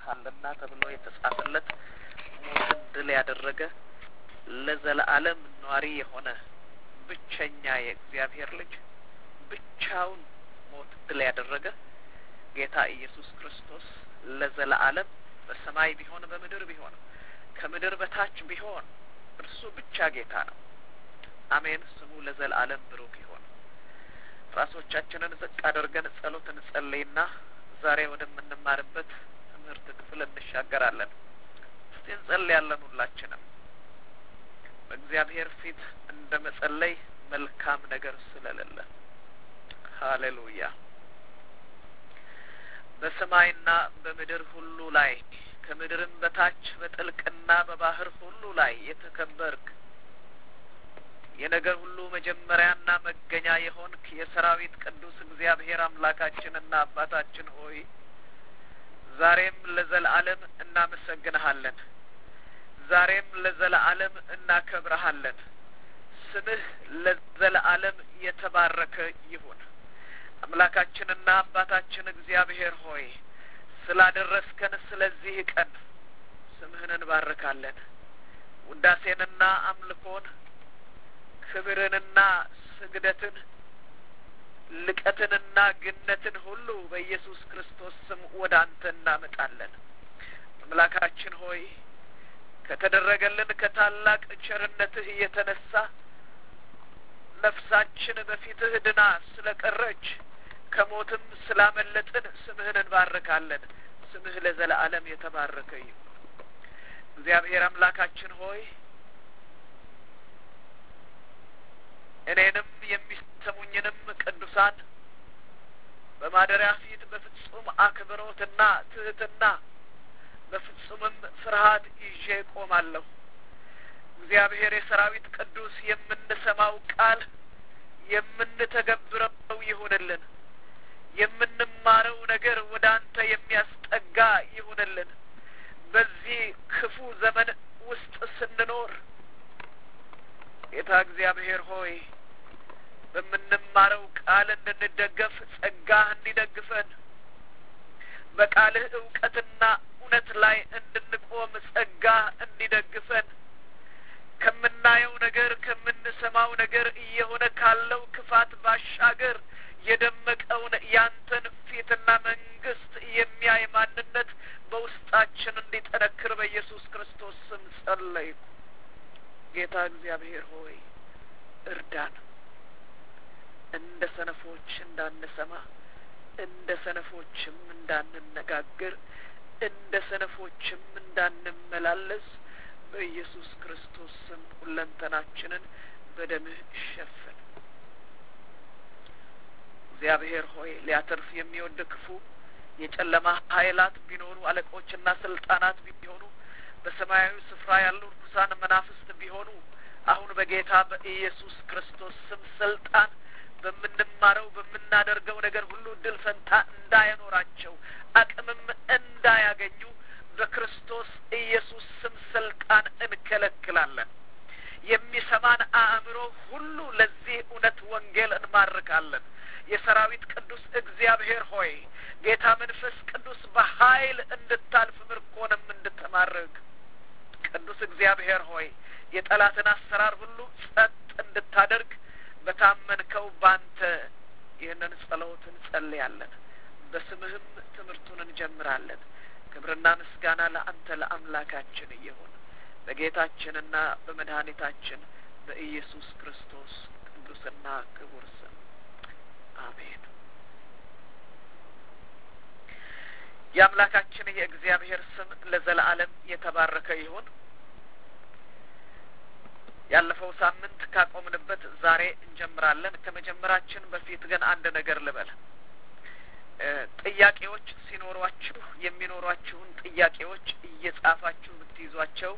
አለና ተብሎ የተጻፈለት ሞትን ድል ያደረገ ለዘለዓለም ኗሪ የሆነ ብቸኛ የእግዚአብሔር ልጅ ብቻውን ሞት ድል ያደረገ ጌታ ኢየሱስ ክርስቶስ ለዘለዓለም በሰማይ ቢሆን በምድር ቢሆን ከምድር በታች ቢሆን እርሱ ብቻ ጌታ ነው። አሜን። ስሙ ለዘለዓለም ብሩክ ይሆን። ራሶቻችንን ዝቅ አድርገን ጸሎት እንጸልይና ዛሬ ወደምንማርበት ትምህርት ክፍል እንሻገራለን። እስቲ እንጸልያለን። ሁላችንም በእግዚአብሔር ፊት እንደ መጸለይ መልካም ነገር ስለሌለ ሀሌሉያ። በሰማይና በምድር ሁሉ ላይ ከምድርም በታች በጥልቅና በባህር ሁሉ ላይ የተከበርክ የነገር ሁሉ መጀመሪያና መገኛ የሆንክ የሰራዊት ቅዱስ እግዚአብሔር አምላካችንና አባታችን ሆይ ዛሬም ለዘለዓለም እናመሰግንሃለን። ዛሬም ለዘለዓለም እናከብረሃለን። ስምህ ለዘለዓለም የተባረከ ይሁን። አምላካችንና አባታችን እግዚአብሔር ሆይ ስላደረስከን ስለዚህ ቀን ስምህን እንባርካለን። ውዳሴንና አምልኮን ክብርንና ስግደትን ልቀትንና ግነትን ሁሉ በኢየሱስ ክርስቶስ ስም ወደ አንተ እናመጣለን። አምላካችን ሆይ ከተደረገልን ከታላቅ ቸርነትህ የተነሳ ነፍሳችን በፊትህ ድና ስለ ቀረች ከሞትም ስላመለጥን ስምህን እንባርካለን። ስምህ ለዘለዓለም የተባረከ ይሁን። እግዚአብሔር አምላካችን ሆይ እኔንም የሚሰሙኝንም ቅዱሳን በማደሪያ ፊት በፍጹም አክብሮትና ትህትና በፍጹምም ፍርሃት ይዤ ቆማለሁ። እግዚአብሔር የሰራዊት ቅዱስ የምንሰማው ቃል የምንተገብረው ይሁንልን። የምንማረው ነገር ወደ አንተ የሚያስጠጋ ይሁንልን። በዚህ ክፉ ዘመን ውስጥ ስንኖር ጌታ እግዚአብሔር ሆይ በምንማረው ቃል እንድንደገፍ ጸጋህ እንዲደግፈን በቃልህ እውቀትና እውነት ላይ እንድንቆም ጸጋህ እንዲደግፈን ከምናየው ነገር ከምንሰማው ነገር እየሆነ ካለው ክፋት ባሻገር የደመቀውን ያንተን ፊትና መንግስት የሚያይ ማንነት በውስጣችን እንዲጠነክር በኢየሱስ ክርስቶስ ስም ጸለይኩ። ጌታ እግዚአብሔር ሆይ እርዳን። እንደ ሰነፎች እንዳንሰማ፣ እንደ ሰነፎችም እንዳንነጋገር፣ እንደ ሰነፎችም እንዳንመላለስ በኢየሱስ ክርስቶስ ስም ሁለንተናችንን በደምህ ሸፍን። እግዚአብሔር ሆይ ሊያተርፍ የሚወድ ክፉ የጨለማ ኃይላት ቢኖሩ አለቆችና ስልጣናት ቢሆኑ በሰማያዊ ስፍራ ያሉ ርኩሳን መናፍስት ቢሆኑ አሁን በጌታ በኢየሱስ ክርስቶስ ስም ስልጣን በምንማረው በምናደርገው ነገር ሁሉ ድል ፈንታ እንዳያኖራቸው አቅምም እንዳያገኙ በክርስቶስ ኢየሱስ ስም ስልጣን እንከለክላለን። የሚሰማን አእምሮ ሁሉ ለዚህ እውነት ወንጌል እንማርካለን። የሰራዊት ቅዱስ እግዚአብሔር ሆይ ጌታ መንፈስ ቅዱስ በኃይል እንድታልፍ ምርኮንም እንድትማርክ ቅዱስ እግዚአብሔር ሆይ የጠላትን አሰራር ሁሉ ጸጥ እንድታደርግ በታመንከው ባንተ ይህንን ጸሎት እንጸልያለን። በስምህም ትምህርቱን እንጀምራለን። ክብርና ምስጋና ለአንተ ለአምላካችን እየሆን በጌታችንና በመድኃኒታችን በኢየሱስ ክርስቶስ ቅዱስና ክቡር ስም አሜን። የአምላካችን የእግዚአብሔር ስም ለዘለዓለም የተባረከ ይሁን። ያለፈው ሳምንት ካቆምንበት ዛሬ እንጀምራለን። ከመጀመራችን በፊት ግን አንድ ነገር ልበል። ጥያቄዎች ሲኖሯችሁ የሚኖሯችሁን ጥያቄዎች እየጻፋችሁ ብትይዟቸው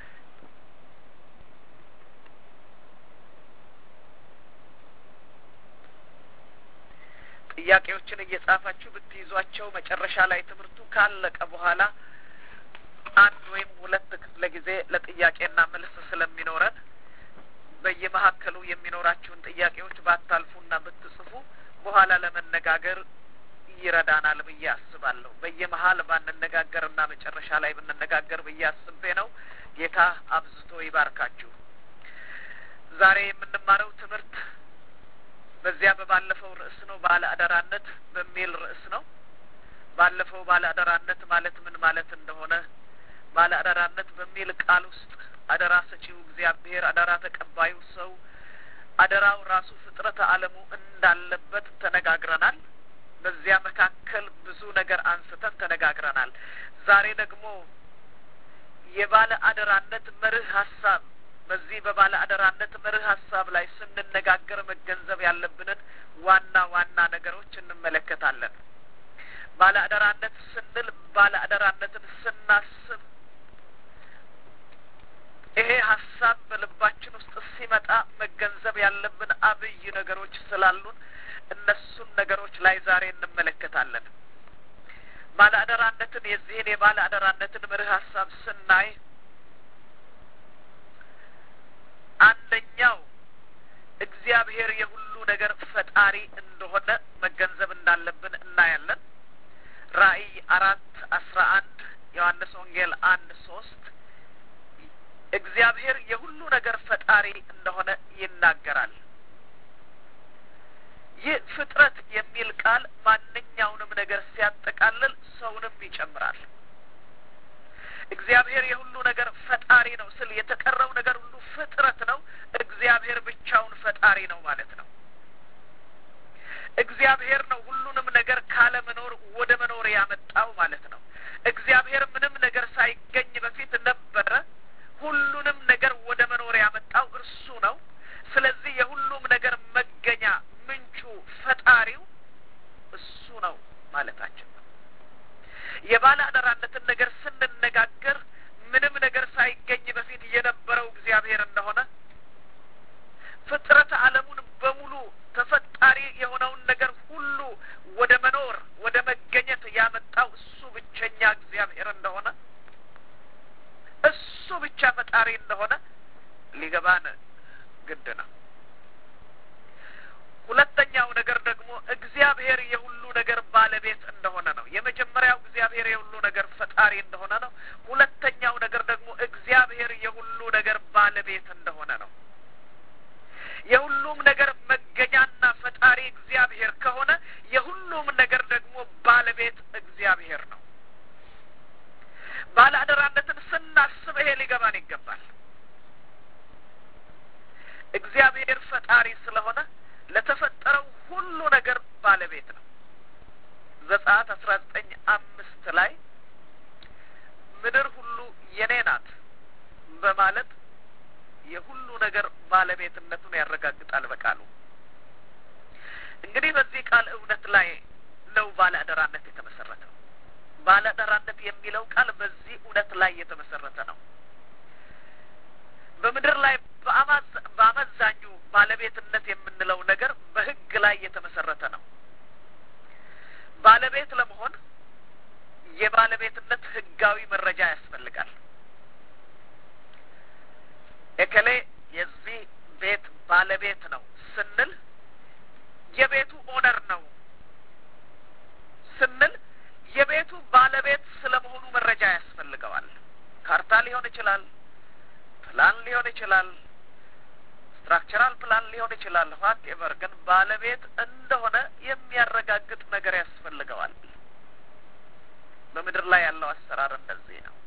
ጥያቄዎችን እየጻፋችሁ ብትይዟቸው መጨረሻ ላይ ትምህርቱ ካለቀ በኋላ አንድ ወይም ሁለት ክፍለ ጊዜ ለጥያቄና መልስ ስለሚኖረን በየመሀከሉ የሚኖራችሁን ጥያቄዎች ባታልፉና ብትጽፉ በኋላ ለመነጋገር ይረዳናል ብዬ አስባለሁ። በየመሀል ባንነጋገርና መጨረሻ ላይ ብንነጋገር ብዬ አስቤ ነው። ጌታ አብዝቶ ይባርካችሁ። ዛሬ የምንማረው ትምህርት በዚያ በባለፈው ርዕስ ነው። ባለ አደራነት በሚል ርዕስ ነው። ባለፈው ባለ አደራነት ማለት ምን ማለት እንደሆነ ባለ አደራነት በሚል ቃል ውስጥ አደራ ሰጪው እግዚአብሔር፣ አደራ ተቀባዩ ሰው፣ አደራው ራሱ ፍጥረተ ዓለሙ እንዳለበት ተነጋግረናል። በዚያ መካከል ብዙ ነገር አንስተን ተነጋግረናል። ዛሬ ደግሞ የባለ አደራነት መርህ ሀሳብ በዚህ በባለ አደራነት መርህ ሀሳብ ላይ ስንነጋገር መገንዘብ ያለብንን ዋና ዋና ነገሮች እንመለከታለን። ባለ አደራነት ስንል ባለ አደራነትን ስናስብ ይሄ ሀሳብ በልባችን ውስጥ ሲመጣ መገንዘብ ያለብን አብይ ነገሮች ስላሉን እነሱን ነገሮች ላይ ዛሬ እንመለከታለን። ባለ አደራነትን የዚህን የባለ አደራነትን መርህ ሀሳብ ስናይ አንደኛው እግዚአብሔር የሁሉ ነገር ፈጣሪ እንደሆነ መገንዘብ እንዳለብን እናያለን። ራእይ አራት አስራ አንድ ዮሐንስ ወንጌል አንድ ሶስት እግዚአብሔር የሁሉ ነገር ፈጣሪ እንደሆነ ይናገራል። ይህ ፍጥረት የሚል ቃል ማንኛውንም ነገር ሲያጠቃልል ሰውንም ይጨምራል። እግዚአብሔር የሁሉ ነገር ፈጣሪ ነው ስል የተቀረው ነገር ሁሉ ፍጥረት ነው። እግዚአብሔር ብቻውን ፈጣሪ ነው ማለት ነው። እግዚአብሔር ነው ሁሉንም ነገር ካለመኖር ወደ መኖር ያመጣው ማለት ነው። እግዚአብሔር ምንም ነገር ሳይገኝ በፊት ነበረ። ሁሉንም ነገር ወደ መኖር ያመጣው እርሱ ነው። ስለዚህ የሁሉም ነገር መገኛ ምንጩ ፈጣሪው እሱ ነው ማለታችን ነው። የባለ አደራነትን ነገር ስንነጋገር ምንም ነገር ሳይገኝ በፊት የነበረው እግዚአብሔር እንደሆነ ፍጥረተ ዓለሙን በሙሉ ተፈጣሪ የሆነውን ነገር ሁሉ ወደ መኖር ወደ መገኘት ያመጣው እሱ ብቸኛ እግዚአብሔር እንደሆነ እሱ ብቻ ፈጣሪ እንደሆነ ሊገባን ግድ ነው። ሁለተኛው ነገር ደግሞ እግዚአብሔር የሁሉ ነገር ባለቤት እንደሆነ ነው። የመጀመሪያው እግዚአብሔር የሁሉ ነገር ፈጣሪ እንደሆነ ነው። ሁለተኛው ነገር ደግሞ እግዚአብሔር የሁሉ ነገር ባለቤት እንደሆነ ነው። የሁሉም ነገር መገኛና ፈጣሪ እግዚአብሔር ከሆነ የሁሉም ነገር ደግሞ ባለቤት እግዚአብሔር ነው። ባለ አደራነትን ስናስብ ይሄ ሊገባን ይገባል። እግዚአብሔር ፈጣሪ ስለሆነ ለተፈጠረው ሁሉ ነገር ባለቤት ነው። ዘጸአት አስራ ዘጠኝ አምስት ላይ ምድር ሁሉ የኔ ናት በማለት የሁሉ ነገር ባለቤትነቱን ያረጋግጣል በቃሉ። እንግዲህ በዚህ ቃል እውነት ላይ ነው ባለ አደራነት የተመሰረተው። ባለ አደራነት የሚለው ቃል በዚህ እውነት ላይ የተመሰረተ ነው። በምድር ላይ በአመዛኙ ባለቤትነት የምንለው ነገር በሕግ ላይ የተመሰረተ ነው። ባለቤት ለመሆን የባለቤትነት ሕጋዊ መረጃ ያስፈልጋል። እከሌ የዚህ ቤት ባለቤት ነው ስንል የቤቱ ኦነር ነው ስንል የቤቱ ባለቤት ስለመሆኑ መረጃ ያስፈልገዋል። ካርታ ሊሆን ይችላል፣ ፕላን ሊሆን ይችላል፣ ስትራክቸራል ፕላን ሊሆን ይችላል። ኋት ኤቨር ግን ባለቤት እንደሆነ የሚያረጋግጥ ነገር ያስፈልገዋል። በምድር ላይ ያለው አሰራር እንደዚህ ነው።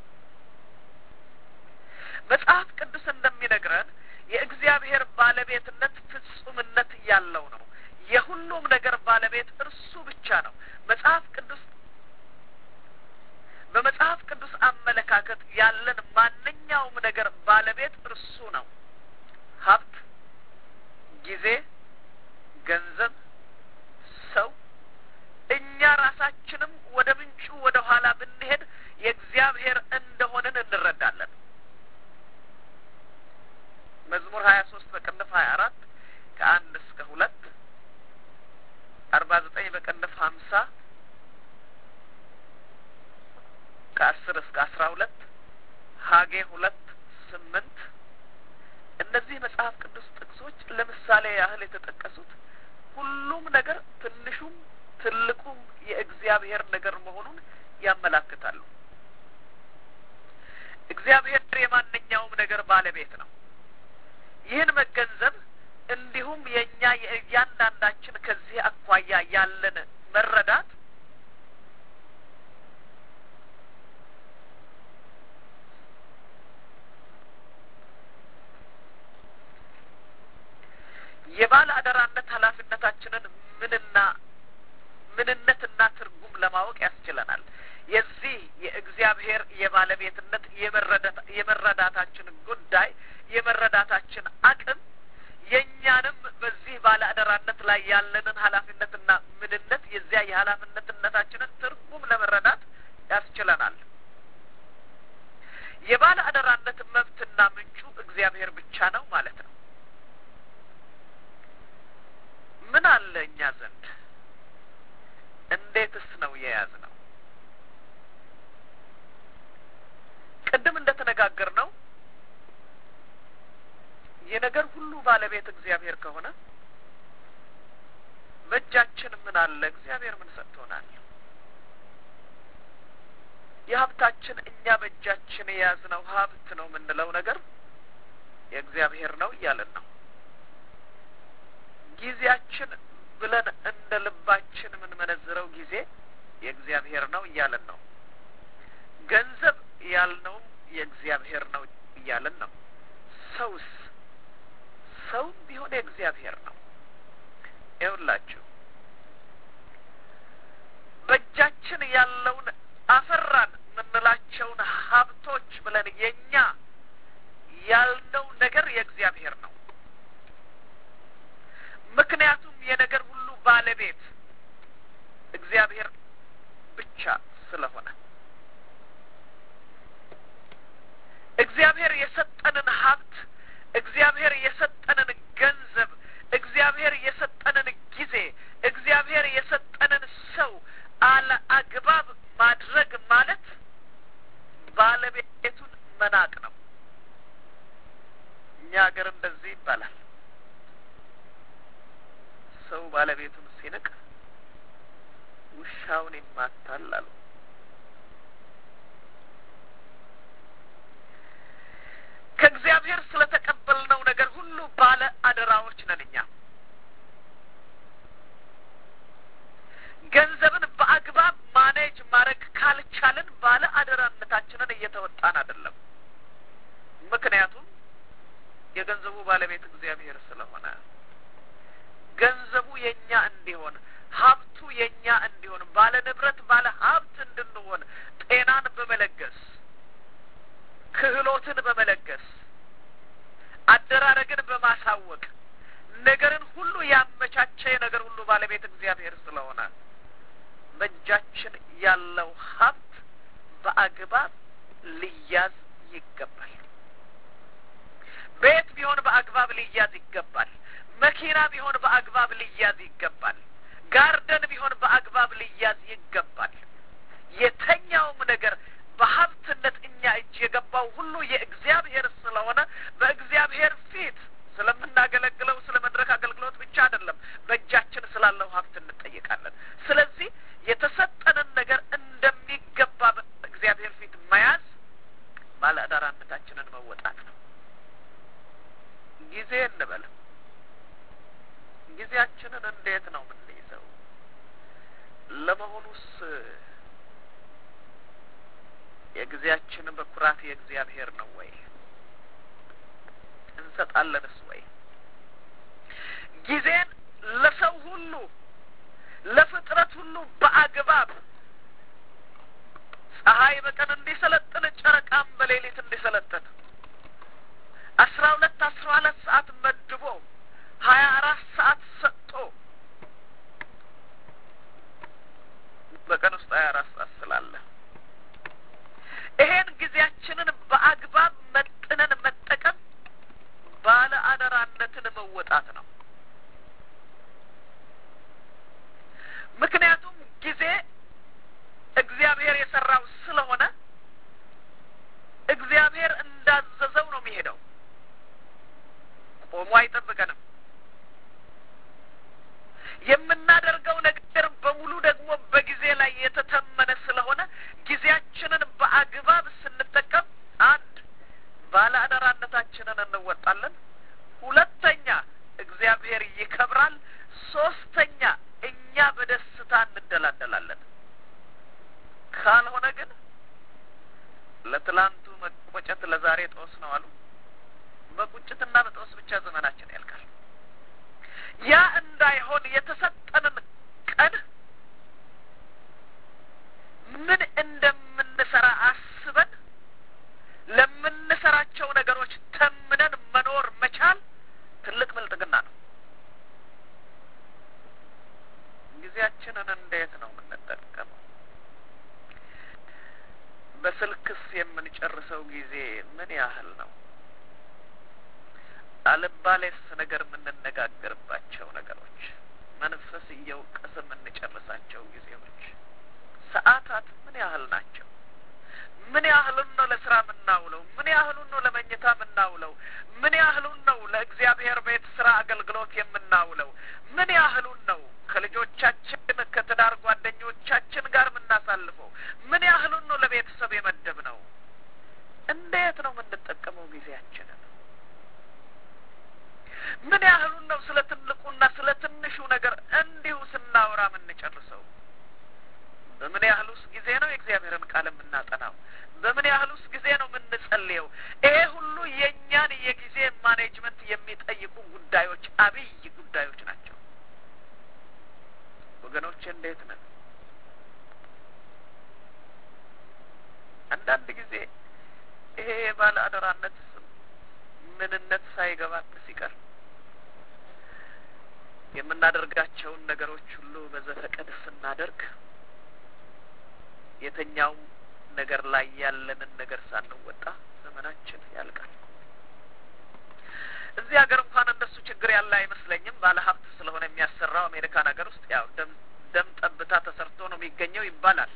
መጽሐፍ ቅዱስ እንደሚነግረን የእግዚአብሔር ባለቤትነት ፍጹምነት ያለው ነው። የሁሉም ነገር ባለቤት እርሱ ብቻ ነው። መጽሐፍ ቅዱስ በመጽሐፍ ቅዱስ አመለካከት ያለን ማንኛውም ነገር ባለቤት እርሱ ነው። ሀብት፣ ጊዜ፣ ገንዘብ፣ ሰው፣ እኛ ራሳችንም ወደ ምንጩ ወደ ኋላ ብንሄድ የእግዚአብሔር እንደሆንን እንረዳለን። መዝሙር ሀያ ሶስት በቅንፍ ሀያ አራት ከአንድ እስከ ሁለት አርባ ዘጠኝ በቅንፍ ሀምሳ ከአስር እስከ አስራ ሁለት ሀጌ ሁለት ስምንት እነዚህ መጽሐፍ ቅዱስ ጥቅሶች ለምሳሌ ያህል የተጠቀሱት ሁሉም ነገር ትንሹም ትልቁም የእግዚአብሔር ነገር መሆኑን ያመላክታሉ። እግዚአብሔር የማንኛውም ነገር ባለቤት ነው። ይህን መገንዘብ እንዲሁም የእኛ የእያንዳንዳችን ከዚህ አኳያ ያለን መረዳት የባለ አደራነት ኃላፊነታችንን ምንና ምንነትና ትርጉም ለማወቅ ያስችለናል። የዚህ የእግዚአብሔር የባለቤትነት የመረዳታችን ጉዳይ የመረዳታችን አቅም የእኛንም በዚህ ባለ አደራነት ላይ ያለንን ኃላፊነትና ምንነት የዚያ የኃላፊነትነታችንን ትርጉም ለመረዳት ያስችለናል። የባለ አደራነት መብትና ምንጩ እግዚአብሔር ብቻ ነው ማለት ነው። ምን አለ እኛ ዘንድ? እንዴትስ ነው የያዝ ነው? ቅድም እንደ ተነጋገር ነው የነገር ሁሉ ባለቤት እግዚአብሔር ከሆነ በእጃችን ምን አለ? እግዚአብሔር ምን ሰጥቶናል? የሀብታችን እኛ በእጃችን የያዝነው ሀብት ነው የምንለው ነገር የእግዚአብሔር ነው እያለን ነው። ጊዜያችን ብለን እንደ ልባችን የምንመነዝረው ጊዜ የእግዚአብሔር ነው እያለን ነው። ገንዘብ ያልነውም የእግዚአብሔር ነው እያለን ነው። ሰውስ ሰውም ቢሆን የእግዚአብሔር ነው። ይኸውላችሁ በእጃችን ያለውን አፈራን የምንላቸውን ሀብቶች ብለን የኛ ያልነው ነገር የእግዚአብሔር ነው። ምክንያቱም የነገር ሁሉ ባለቤት እግዚአብሔር ብቻ ስለሆነ እግዚአብሔር የሰጠንን ሀብት እግዚአብሔር የሰጠንን ገንዘብ እግዚአብሔር የሰጠንን ጊዜ እግዚአብሔር የሰጠንን ሰው አለ አግባብ ማድረግ ማለት ባለቤቱን መናቅ ነው። እኛ ሀገር እንደዚህ ይባላል። ሰው ባለቤቱን ሲንቅ ውሻውን ይማታል አሉ። ከእግዚአብሔር ስለተቀበልነው ነገር ሁሉ ባለ አደራዎች ነን እኛ። ገንዘብን በአግባብ ማኔጅ ማድረግ ካልቻልን ባለ አደራነታችንን እየተወጣን አይደለም። ምክንያቱም የገንዘቡ ባለቤት እግዚአብሔር ስለሆነ ገንዘቡ የኛ እንዲሆን ሀብቱ የኛ እንዲሆን ባለ ንብረት ባለ ሀብት እንድንሆን ጤናን በመለገስ ክህሎትን በመለገስ አደራረግን በማሳወቅ ነገርን ሁሉ ያመቻቸ የነገር ሁሉ ባለቤት እግዚአብሔር ስለሆነ በእጃችን ያለው ሀብት በአግባብ ሊያዝ ይገባል። ቤት ቢሆን በአግባብ ሊያዝ ይገባል። መኪና ቢሆን በአግባብ ሊያዝ ይገባል። ጋርደን ቢሆን በአግባብ ሊያዝ ይገባል። የተኛውም ነገር በሀብትነት እኛ እጅ የገባው ሁሉ የእግዚአብሔር ስለሆነ በእግዚአብሔር ፊት ስለምናገለግለው ስለ መድረክ አገልግሎት ብቻ አይደለም፣ በእጃችን ስላለው ሀብት እንጠይቃለን። ስለዚህ የተሰጠንን ነገር እንደሚገባ በእግዚአብሔር ፊት መያዝ ባለአደራነታችንን መወጣት ነው። ጊዜ እንበል ጊዜያችንን እንዴት ነው የምንይዘው? ለመሆኑስ የጊዜያችን በኩራት የእግዚአብሔር ነው ወይ? እንሰጣለንስ ወይ? ጊዜን ለሰው ሁሉ ለፍጥረት ሁሉ በአግባብ ፀሐይ በቀን እንዲሰለጥን ጨረቃም በሌሊት እንዲሰለጥን አስራ ሁለት አስራ ሁለት ሰዓት መድቦ ሀያ አራት ሰዓት ሰጥቶ በቀን ውስጥ ሀያ አራት ሰዓት ስላለ ይሄን ጊዜያችንን በአግባብ መጥነን መጠቀም ባለ አደራነትን መወጣት ነው። ምክንያቱም ጊዜ እግዚአብሔር የሰራው ስለሆነ እግዚአብሔር እንዳዘዘው ነው የሚሄደው። ቆሞ አይጠብቀንም። ጊዜያችንን እንወጣለን። ሁለተኛ እግዚአብሔር ይከብራል። ሶስተኛ እኛ በደስታ እንደላደላለን። ካልሆነ ግን ለትላንቱ መቆጨት ለዛሬ ጦስ ነው አሉ። በቁጭትና በጦስ ብቻ ዘመናችን ያልቃል። ያ እንዳይሆን የተሰጠንን ቀን ምን እንደምንሰራ አስበን ለምንሰራቸው ነገሮች ተምነን መኖር መቻል ትልቅ ብልጥግና ነው። ጊዜያችንን እንዴት ነው የምንጠቀመው? በስልክስ የምንጨርሰው ጊዜ ምን ያህል ነው? አልባሌስ ነገር የምንነጋገርባቸው ነገሮች፣ መንፈስ እየወቀሰ የምንጨርሳቸው ጊዜዎች፣ ሰዓታት ምን ያህል ናቸው? ምን ያህሉን ነው ለስራ የምናውለው? ምን ያህሉን ነው ለመኝታ የምናውለው? ምን ያህሉን ነው ለእግዚአብሔር ቤት ስራ አገልግሎት የምናውለው? ምን ያህሉን ነው ከልጆቻችን ከትዳር ጓደኞቻችን ጋር የምናሳልፈው? ምን ያህሉን ነው ለቤተሰብ የመደብ ነው? እንዴት ነው የምንጠቀመው ጊዜያችንን? ምን ያህሉን ነው ስለ ትልቁና ስለ ትንሹ ነገር እንዲሁ ስናወራ የምንጨርሰው? በምን ያህሉስ ጊዜ ነው የእግዚአብሔርን ቃል የምናጠናው? በምን ያህሉስ ጊዜ ነው የምንጸልየው? ይሄ ሁሉ የእኛን የጊዜ ማኔጅመንት የሚጠይቁ ጉዳዮች፣ አብይ ጉዳዮች ናቸው። ወገኖች እንዴት ነን? አንዳንድ ጊዜ ይሄ የባለ አደራነት ምንነት ሳይገባን ሲቀር የምናደርጋቸውን ነገሮች ሁሉ በዘፈቀድ ስናደርግ የተኛውም ነገር ላይ ያለንን ነገር ሳንወጣ ዘመናችን ያልቃል። እዚህ ሀገር እንኳን እንደሱ ችግር ያለ አይመስለኝም። ባለ ሀብት ስለሆነ የሚያሰራው አሜሪካን ሀገር ውስጥ ያው ደም ደም ጠብታ ተሰርቶ ነው የሚገኘው ይባላል።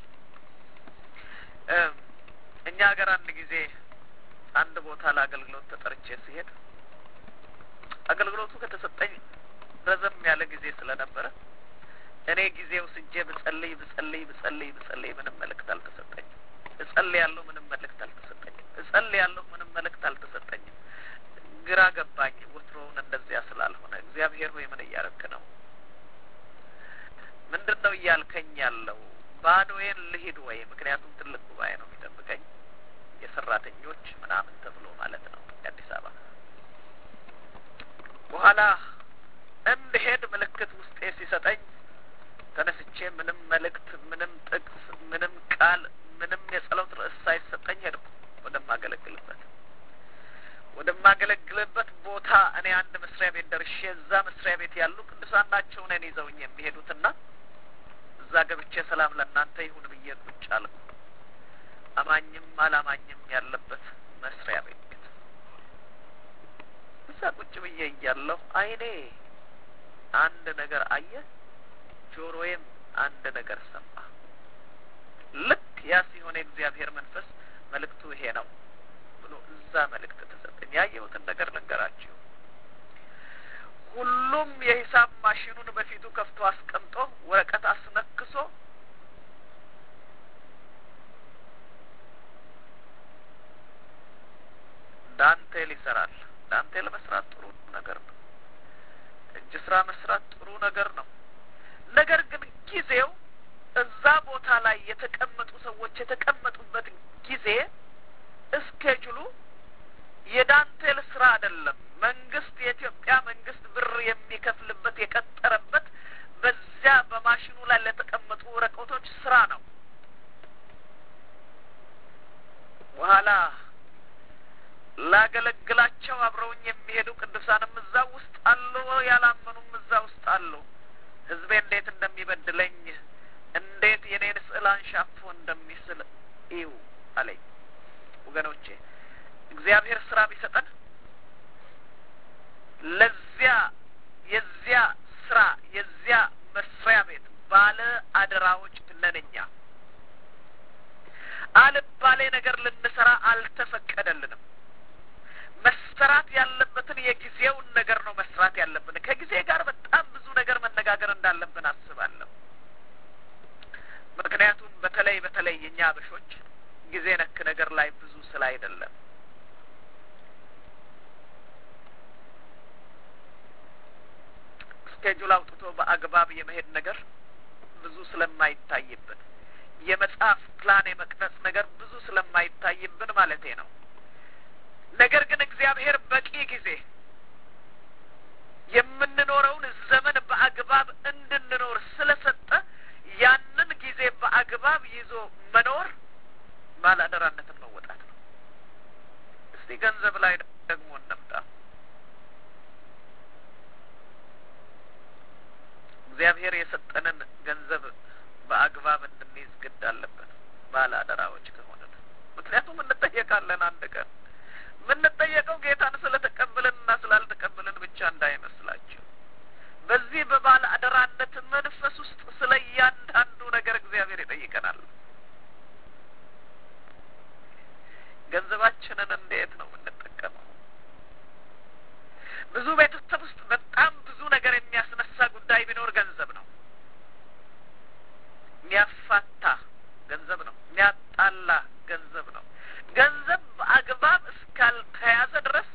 እኛ ሀገር አንድ ጊዜ አንድ ቦታ ለአገልግሎት ተጠርቼ ሲሄድ አገልግሎቱ ከተሰጠኝ ረዘም ያለ ጊዜ ስለነበረ እኔ ጊዜው ስጄ ብጸልይ ብጸልይ ብጸልይ ብጸልይ ምንም መልእክት አልተሰጠኝም። እጸልይ ያለሁ ምንም መልእክት አልተሰጠኝም። እጸልይ ያለሁ ምንም መልእክት አልተሰጠኝም። ግራ ገባኝ። ወትሮውን እንደዚያ ስላልሆነ እግዚአብሔር ሆይ ምን እያረክ ነው? ምንድን ነው እያልከኝ ያለው? ባዶዬን ልሂድ ወይ? ምክንያቱም ትልቅ ጉባኤ ነው የሚጠብቀኝ የሰራተኞች ምናምን ተብሎ ማለት ነው የአዲስ አበባ በኋላ እንድሄድ ምልክት ውስጤ ሲሰጠኝ ተነስቼ ምንም መልእክት፣ ምንም ጥቅስ፣ ምንም ቃል፣ ምንም የጸሎት ርዕስ ሳይሰጠኝ ሄድኩ ወደማገለግልበት ወደማገለግልበት ቦታ እኔ አንድ መስሪያ ቤት ደርሼ እዛ መስሪያ ቤት ያሉ ቅዱሳን ናቸው እኔን ይዘውኝ የሚሄዱትና እዛ ገብቼ ሰላም ለእናንተ ይሁን ብዬ ቁጭ አልኩ። አማኝም አላማኝም ያለበት መስሪያ ቤት እዛ ቁጭ ብዬ እያለሁ አይኔ አንድ ነገር አየ፣ ጆሮዬም አንድ ነገር ሰማ። ልክ ያ ሲሆን የእግዚአብሔር መንፈስ መልእክቱ ይሄ ነው ብሎ እዛ መልእክት ተሰጠኝ። ያየሁትን ነገር ልንገራችሁ። ሁሉም የሂሳብ ማሽኑን በፊቱ ከፍቶ አስቀምጦ ወረቀት አስነክሶ ዳንቴል ይሰራል። ዳንቴል መስራት ጥሩ ነገር ነው። እጅ ስራ መስራት ጥሩ ነገር ነው። ነገር ግን ጊዜው እዛ ቦታ ላይ የተቀመጡ ሰዎች የተቀመጡበት ጊዜ እስኬጁሉ የዳንቴል ስራ አይደለም። መንግስት የኢትዮጵያ መንግስት ብር የሚከፍልበት የቀጠረበት በዚያ በማሽኑ ላይ ለተቀመጡ ወረቀቶች ስራ ነው። በኋላ ላገለግላቸው አብረውኝ የሚሄዱ ቅዱሳንም እዛ ውስጥ አሉ፣ ያላመኑም እዛ ውስጥ አሉ። ህዝቤ እንዴት እንደሚበድለኝ እንዴት የኔን ስዕል አንሻፎ እንደሚስል እዩ አለኝ። ወገኖቼ እግዚአብሔር ስራ ቢሰጠን ለዚያ የዚያ ስራ የዚያ መስሪያ ቤት ባለ አደራዎች ነን እኛ። አልባሌ ነገር ልንሰራ አልተፈቀደልንም። መሰራት ያለበትን የጊዜውን ነገር ነው መስራት ያለብን። ከጊዜ ጋር በጣም ብዙ ነገር መነጋገር እንዳለብን አስባለሁ። ምክንያቱም በተለይ በተለይ የእኛ አበሾች ጊዜ ነክ ነገር ላይ ብዙ ስለ አይደለም ስኬጁል አውጥቶ በአግባብ የመሄድ ነገር ብዙ ስለማይታይብን የመጽሐፍ ፕላን የመቅረጽ ነገር ብዙ ስለማይታይብን ማለቴ ነው። ነገር ግን እግዚአብሔር በቂ ጊዜ የምንኖረውን ዘመን በአግባብ እንድንኖር ስለሰጠ ያንን ጊዜ በአግባብ ይዞ መኖር ባለአደራነትን መወጣት ነው። እስቲ ገንዘብ ላይ ደግሞ እንምጣ። እግዚአብሔር የሰጠንን ገንዘብ በአግባብ እንድንይዝ ግድ አለብን ባለ አደራዎች ከሆንን። ምክንያቱም እንጠየቃለን አንድ ቀን የምንጠየቀው ጌታን ስለተቀበልን እና ስላልተቀበልን ብቻ እንዳይመስላችሁ። በዚህ በባለ አደራነት መንፈስ ውስጥ ስለ እያንዳንዱ ነገር እግዚአብሔር ይጠይቀናል። ገንዘባችንን እንዴት ነው የምንጠቀመው? ብዙ ቤተሰብ ውስጥ በጣም ብዙ ነገር የሚያስነሳ ጉዳይ ቢኖር ገንዘብ ነው። የሚያፋታ ገንዘብ ነው። የሚያጣላ ገንዘብ ነው። ገንዘብ በአግባብ እስካልተያዘ ድረስ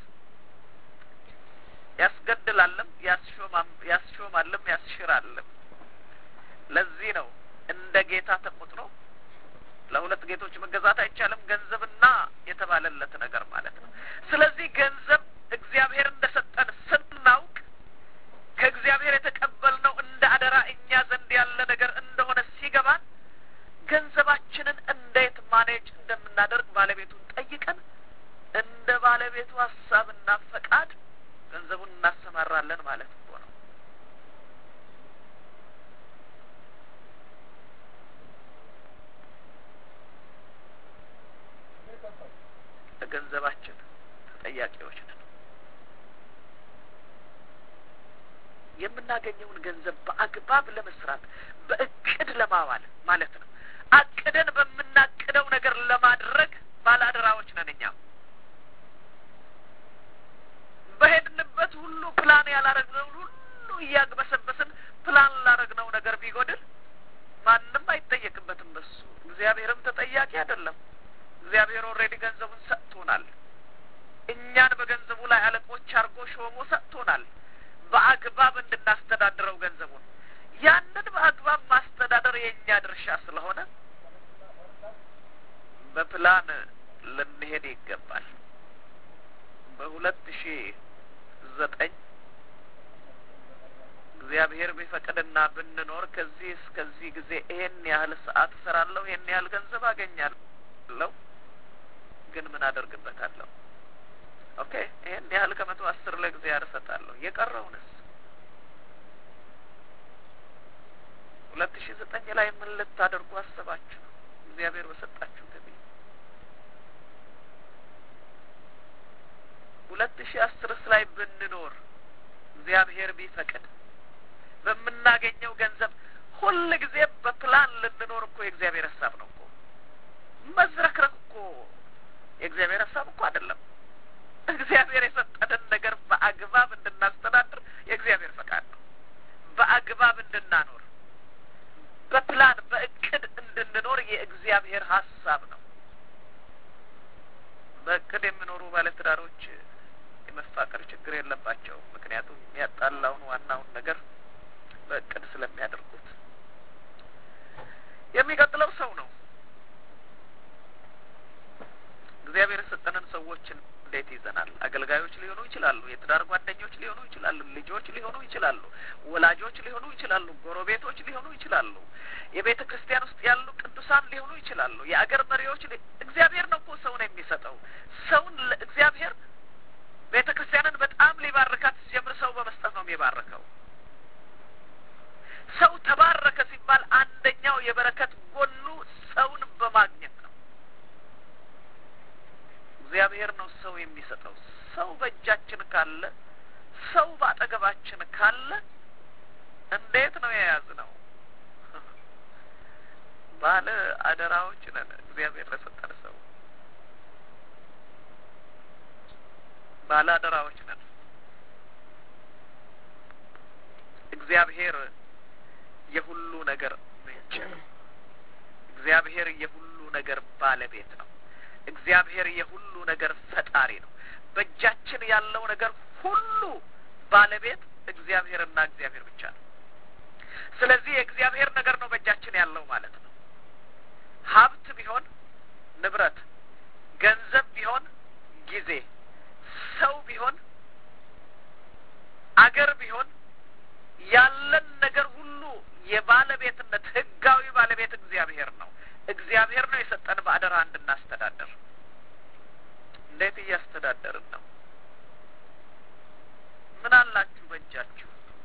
ያስገድላልም፣ ያስሾማልም፣ ያስሽራልም። ለዚህ ነው እንደ ጌታ ተቆጥሮ ለሁለት ጌቶች መገዛት አይቻልም፣ ገንዘብና የተባለለት ነገር ማለት ነው። ስለዚህ ገንዘብ እግዚአብሔር እንደ ሰጠን ስናውቅ ከእግዚአብሔር የተቀበልነው እንደ አደራ እኛ ዘንድ ያለ ነገር እንደሆነ ሲገባን ገንዘባችንን እንዴት ማኔጅ እንደምናደርግ ባለቤቱን ጠይቀን እንደ ባለቤቱ ሀሳብና ፈቃድ ገንዘቡን እናሰማራለን ማለት እኮ ነው። ለገንዘባችን ተጠያቂዎች ነን። የምናገኘውን ገንዘብ በአግባብ ለመስራት በእቅድ ለማዋል ማለት ነው። አቅደን በምናቅደው ነገር ለማድረግ ባለአደራዎች ነን። እኛ በሄድንበት ሁሉ ፕላን ያላረግነውን ሁሉ እያግበሰበስን ፕላን ላረግነው ነገር ቢጎድል ማንም አይጠየቅበትም። በሱ እግዚአብሔርም ተጠያቂ አይደለም። እግዚአብሔር ኦልሬዲ ገንዘቡን ሰጥቶናል። እኛን በገንዘቡ ላይ አለቆች አድርጎ ሾሞ ሰጥቶናል። በአግባብ እንድናስተዳድረው ገንዘቡን ያንን በአግባብ ማስተዳደር የእኛ ድርሻ ስለሆነ በፕላን ልንሄድ ይገባል። በሁለት ሺ ዘጠኝ እግዚአብሔር ቢፈቅድና ብንኖር ከዚህ እስከዚህ ጊዜ ይሄን ያህል ሰዓት እሰራለሁ፣ ይሄን ያህል ገንዘብ አገኛለሁ፣ ግን ምን አደርግበታለሁ? ኦኬ ይሄን ያህል ከመቶ አስር ለእግዚአብሔር እሰጣለሁ። የቀረውንስ ሁለት ሺ ዘጠኝ ላይ ምን ልታደርጉ አሰባችሁ? እግዚአብሔር በሰጣችሁ ገቢ ሁለት ሺ አስርስ ላይ ብንኖር እግዚአብሔር ቢፈቅድ በምናገኘው ገንዘብ ሁል ጊዜ በፕላን ልንኖር እኮ የእግዚአብሔር ሀሳብ ነው እኮ። መዝረክረክ እኮ የእግዚአብሔር ሀሳብ እኮ አይደለም። እግዚአብሔር የሰጠንን ነገር በአግባብ እንድናስተዳድር የእግዚአብሔር ፈቃድ ነው። በአግባብ እንድናኖር በፕላን በእቅድ እንድንኖር የእግዚአብሔር ሀሳብ ነው። በእቅድ የሚኖሩ ባለትዳሮች የመፋቀር ችግር የለባቸውም። ምክንያቱም የሚያጣላውን ዋናውን ነገር በእቅድ ስለሚያደርጉት። የሚቀጥለው ሰው ነው። እግዚአብሔር የሰጠንን ሰዎችን እንዴት ይዘናል? አገልጋዮች ሊሆኑ ይችላሉ። የትዳር ጓደኞች ሊሆኑ ይችላሉ። ልጆች ሊሆኑ ይችላሉ። ወላጆች ሊሆኑ ይችላሉ። ጎረቤቶች ሊሆኑ ይችላሉ። የቤተ ክርስቲያን ውስጥ ያሉ ቅዱሳን ሊሆኑ ይችላሉ። የአገር መሪዎች እግዚአብሔር ነው እኮ ሰውን የሚሰጠው። ሰውን እግዚአብሔር ቤተ ክርስቲያንን በጣም ሊባርካት ሲጀምር ሰው በመስጠት ነው የሚባርከው። ሰው ተባረከ ሲባል አንደኛው የበረከት ጎኑ ሰውን በማግኘት ነው። እግዚአብሔር ነው ሰው የሚሰጠው። ሰው በእጃችን ካለ፣ ሰው በአጠገባችን ካለ እንዴት ነው የያዝነው? ባለ አደራዎች ነን። እግዚአብሔር ለሰጠን ሰው ባለ አደራዎች ነን። እግዚአብሔር የሁሉ ነገር ምንጭ ነው። እግዚአብሔር የሁሉ ነገር ባለቤት ነው። እግዚአብሔር የሁሉ ነገር ፈጣሪ ነው። በእጃችን ያለው ነገር ሁሉ ባለቤት እግዚአብሔርና እግዚአብሔር ብቻ ነው። ስለዚህ የእግዚአብሔር ነገር ነው በእጃችን ያለው ማለት ነው። ሀብት ቢሆን ንብረት፣ ገንዘብ ቢሆን ጊዜ፣ ሰው ቢሆን አገር ቢሆን ያለን ነገር ሁሉ የባለቤትነት ህጋዊ ባለቤት እግዚአብሔር ነው። እግዚአብሔር ነው የሰጠን በአደራ እንድናስተዳደር። እንዴት እያስተዳደርን ነው? ምን አላችሁ በእጃችሁ?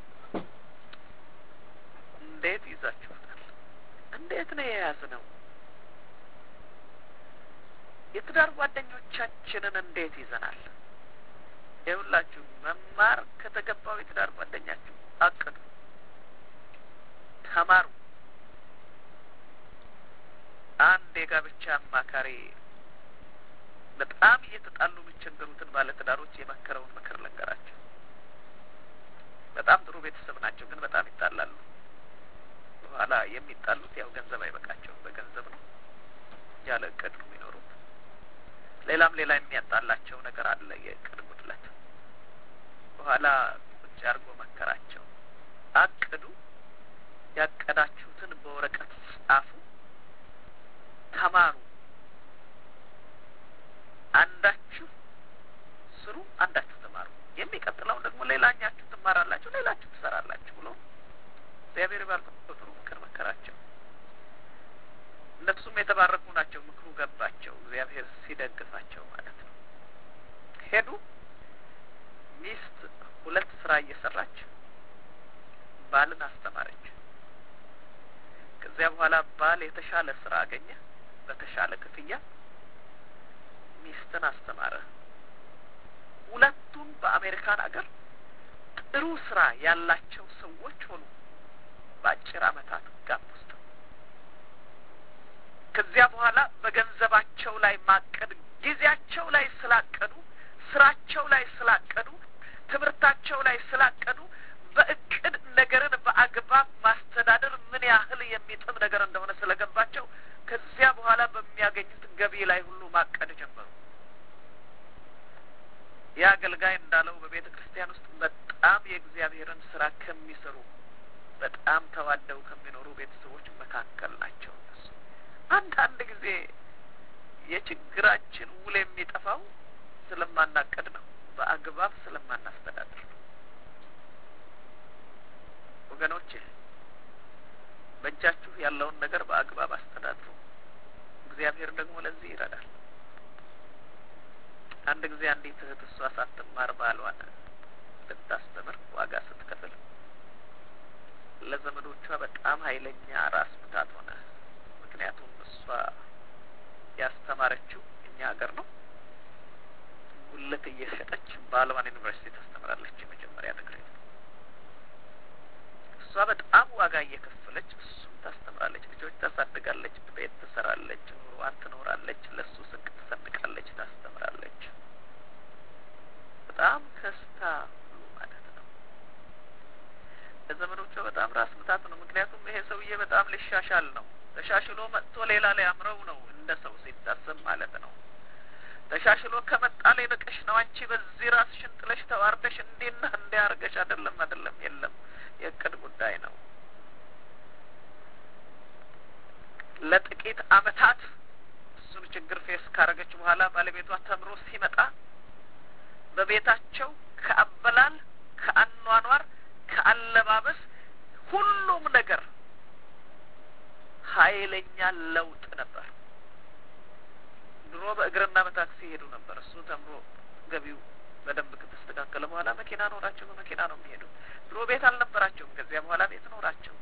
እንዴት ይዛችሁታል? እንዴት ነው የያዝነው? የትዳር ጓደኞቻችንን እንዴት ይዘናል? ይኸውላችሁ መማር ከተገባው የትዳር ጓደኛችሁ አቅዱ፣ ተማሩ። አንድ የጋብቻ አማካሪ በጣም እየተጣሉ የሚቸገሩትን ባለትዳሮች የመከረውን ምክር ልንገራቸው። በጣም ጥሩ ቤተሰብ ናቸው፣ ግን በጣም ይጣላሉ። በኋላ የሚጣሉት ያው ገንዘብ አይበቃቸውም፣ በገንዘብ ነው፣ ያለ እቅድ ነው የሚኖሩት። ሌላም ሌላ የሚያጣላቸው ነገር አለ፣ የእቅድ ጉድለት። በኋላ ቁጭ አድርጎ መከራቸው። አቅዱ፣ ያቀዳችሁትን በወረቀት ጻፉ፣ ተማሩ። አንዳችሁ ስሩ፣ አንዳችሁ ተማሩ። የሚቀጥለውን ደግሞ ሌላኛችሁ ትማራላችሁ፣ ሌላችሁ ትሰራላችሁ ብሎ እግዚአብሔር ባርኮ ጥሩ ምክር መከራቸው። እነሱም የተባረኩ ናቸው። ምክሩ ገባቸው፣ እግዚአብሔር ሲደግፋቸው ማለት ነው። ሄዱ። ሚስት ሁለት ስራ እየሰራች ባልን አስተማረች። ከዚያ በኋላ ባል የተሻለ ስራ አገኘ፣ በተሻለ ክፍያ ሚስትን አስተማረ። ሁለቱም በአሜሪካን አገር ጥሩ ስራ ያላቸው ሰዎች ሆኑ በአጭር አመታት ጋፕ ውስጥ። ከዚያ በኋላ በገንዘባቸው ላይ ማቀድ ጊዜያቸው ላይ ስላቀዱ፣ ስራቸው ላይ ስላቀዱ፣ ትምህርታቸው ላይ ስላቀዱ በእቅድ ነገርን በአግባብ ማስተዳደር ምን ያህል የሚጥም ነገር እንደሆነ ስለገባቸው ከዚያ በኋላ በሚያገኙት ገቢ ላይ ሁሉ ማቀድ ጀመሩ። ይህ አገልጋይ እንዳለው በቤተ ክርስቲያን ውስጥ በጣም የእግዚአብሔርን ስራ ከሚሰሩ በጣም ተዋደው ከሚኖሩ ቤተሰቦች መካከል ናቸው። እነሱ አንዳንድ ጊዜ የችግራችን ውል የሚጠፋው ስለማናቀድ ነው፣ በአግባብ ስለማናስተዳድር ነው። ወገኖቼ በእጃችሁ ያለውን ነገር በአግባብ አስተዳድሩ። እግዚአብሔር ደግሞ ለዚህ ይረዳል። አንድ ጊዜ አንዲት እህት እሷ ሳትማር ባሏን ልታስተምር ዋጋ ስትከፍል ለዘመዶቿ በጣም ኃይለኛ ራስ ምታት ሆነ። ምክንያቱም እሷ ያስተማረችው እኛ ሀገር ነው። ጉልት እየሸጠች ባሏን ዩኒቨርሲቲ ታስተምራለች። የመጀመሪያ ዲግሪ እሷ በጣም ዋጋ እየከፈለች እሱም ታስተምራለች። ልጆች ታሳድጋለች፣ ቤት ትሰራለች፣ ኑሮዋን ትኖራለች፣ ለእሱ ስንቅ ትሰንቃለች፣ ታስተምራለች። በጣም ከስታ ሁሉ ማለት ነው። ለዘመዶቿ በጣም ራስ ምታት ነው። ምክንያቱም ይሄ ሰውዬ በጣም ሊሻሻል ነው። ተሻሽሎ መጥቶ ሌላ ሊያምረው ነው እንደ ሰው ሲታሰብ ማለት ነው። ተሻሽሎ ከመጣ ሊንቅሽ ነው። አንቺ በዚህ ራስሽን ጥለሽ ተዋርደሽ እንዲና እንዲያርገሽ አይደለም አይደለም፣ የለም የእቅድ ጉዳይ ነው። ለጥቂት አመታት እሱን ችግር ፌስ ካረገች በኋላ ባለቤቷ ተምሮ ሲመጣ በቤታቸው ከአበላል፣ ከአኗኗር፣ ከአለባበስ ሁሉም ነገር ኃይለኛ ለውጥ ነበር። ድሮ በእግርና በታክሲ ሄዱ ነበር። እሱ ተምሮ ገቢው በደንብ ከተስተካከለ በኋላ መኪና ኖራቸው በመኪና ነው የሚሄዱ። ድሮ ቤት አልነበራቸውም። ከዚያ በኋላ ቤት ኖራቸው።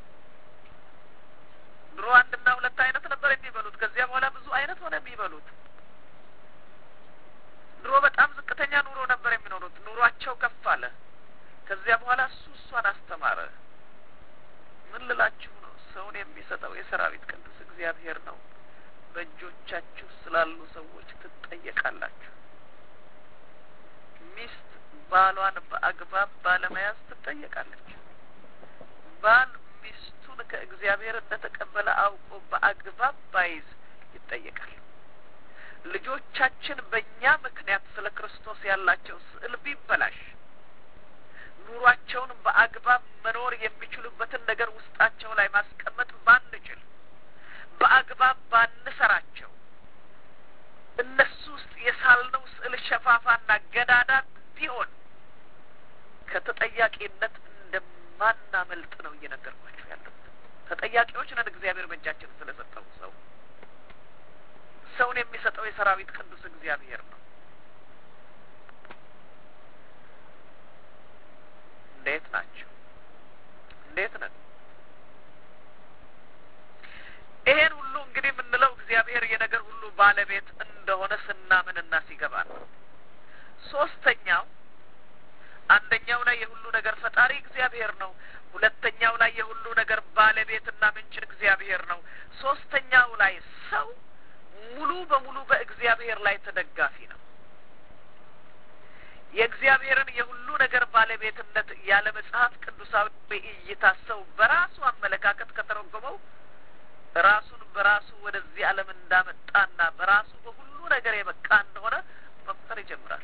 ድሮ አንድና ሁለት አይነት ነበር የሚበሉት። ከዚያ በኋላ ብዙ አይነት ሆነ የሚበሉት። ድሮ በጣም ዝቅተኛ ኑሮ ነበር የሚኖሩት። ኑሯቸው ከፍ አለ። ከዚያ በኋላ እሱ እሷን አስተማረ። ምን ልላችሁ ነው? ሰውን የሚሰጠው የሰራዊት ቅዱስ እግዚአብሔር ነው። በእጆቻችሁ ስላሉ ሰዎች ትጠየቃላችሁ። ሚስት ባሏን በአግባብ ባለመያዝ ትጠየቃለች። ባል ሚስቱን ከእግዚአብሔር እንደተቀበለ አውቆ በአግባብ ባይዝ ይጠየቃል። ልጆቻችን በእኛ ምክንያት ስለ ክርስቶስ ያላቸው ስዕል ቢበላሽ፣ ኑሯቸውን በአግባብ መኖር የሚችሉበትን ነገር ውስጣቸው ላይ ማስቀመጥ ባንችል፣ በአግባብ ባንሰራቸው፣ እነሱ ውስጥ የሳልነው ስዕል ሸፋፋና ገዳዳ ቢሆን ከተጠያቂነት እንደማናመልጥ ነው እየነገርኳቸው ያለሁት። ተጠያቂዎች ነን። እግዚአብሔር በእጃችን ስለሰጠው ሰው ሰውን የሚሰጠው የሰራዊት ቅዱስ እግዚአብሔር ነው። እንዴት ናቸው? እንዴት ነን? ይሄን ሁሉ እንግዲህ የምንለው እግዚአብሔር የነገር ሁሉ ባለቤት እንደሆነ ስናምንና ሲገባ ነው። ሶስተኛው አንደኛው ላይ የሁሉ ነገር ፈጣሪ እግዚአብሔር ነው። ሁለተኛው ላይ የሁሉ ነገር ባለቤትና ምንጭ እግዚአብሔር ነው። ሶስተኛው ላይ ሰው ሙሉ በሙሉ በእግዚአብሔር ላይ ተደጋፊ ነው። የእግዚአብሔርን የሁሉ ነገር ባለቤትነት ያለ መጽሐፍ ቅዱሳዊ እይታ ሰው በራሱ አመለካከት ከተረጎመው ራሱን በራሱ ወደዚህ ዓለም እንዳመጣና በራሱ በሁሉ ነገር የበቃ እንደሆነ መቁጠር ይጀምራል።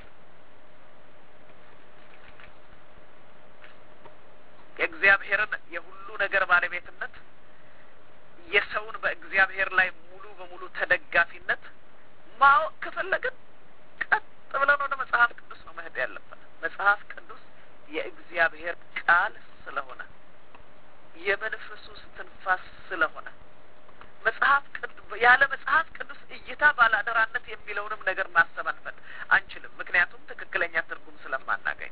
የእግዚአብሔርን የሁሉ ነገር ባለቤትነት የሰውን በእግዚአብሔር ላይ ሙሉ በሙሉ ተደጋፊነት ማወቅ ከፈለግን ቀጥ ብለን ወደ መጽሐፍ ቅዱስ ነው መሄድ ያለብን። መጽሐፍ ቅዱስ የእግዚአብሔር ቃል ስለሆነ የመንፈሱ እስትንፋስ ስለሆነ መጽሐፍ ያለ መጽሐፍ ቅዱስ እይታ ባላደራነት የሚለውንም ነገር ማሰብ አንፈል አንችልም። ምክንያቱም ትክክለኛ ትርጉም ስለማናገኝ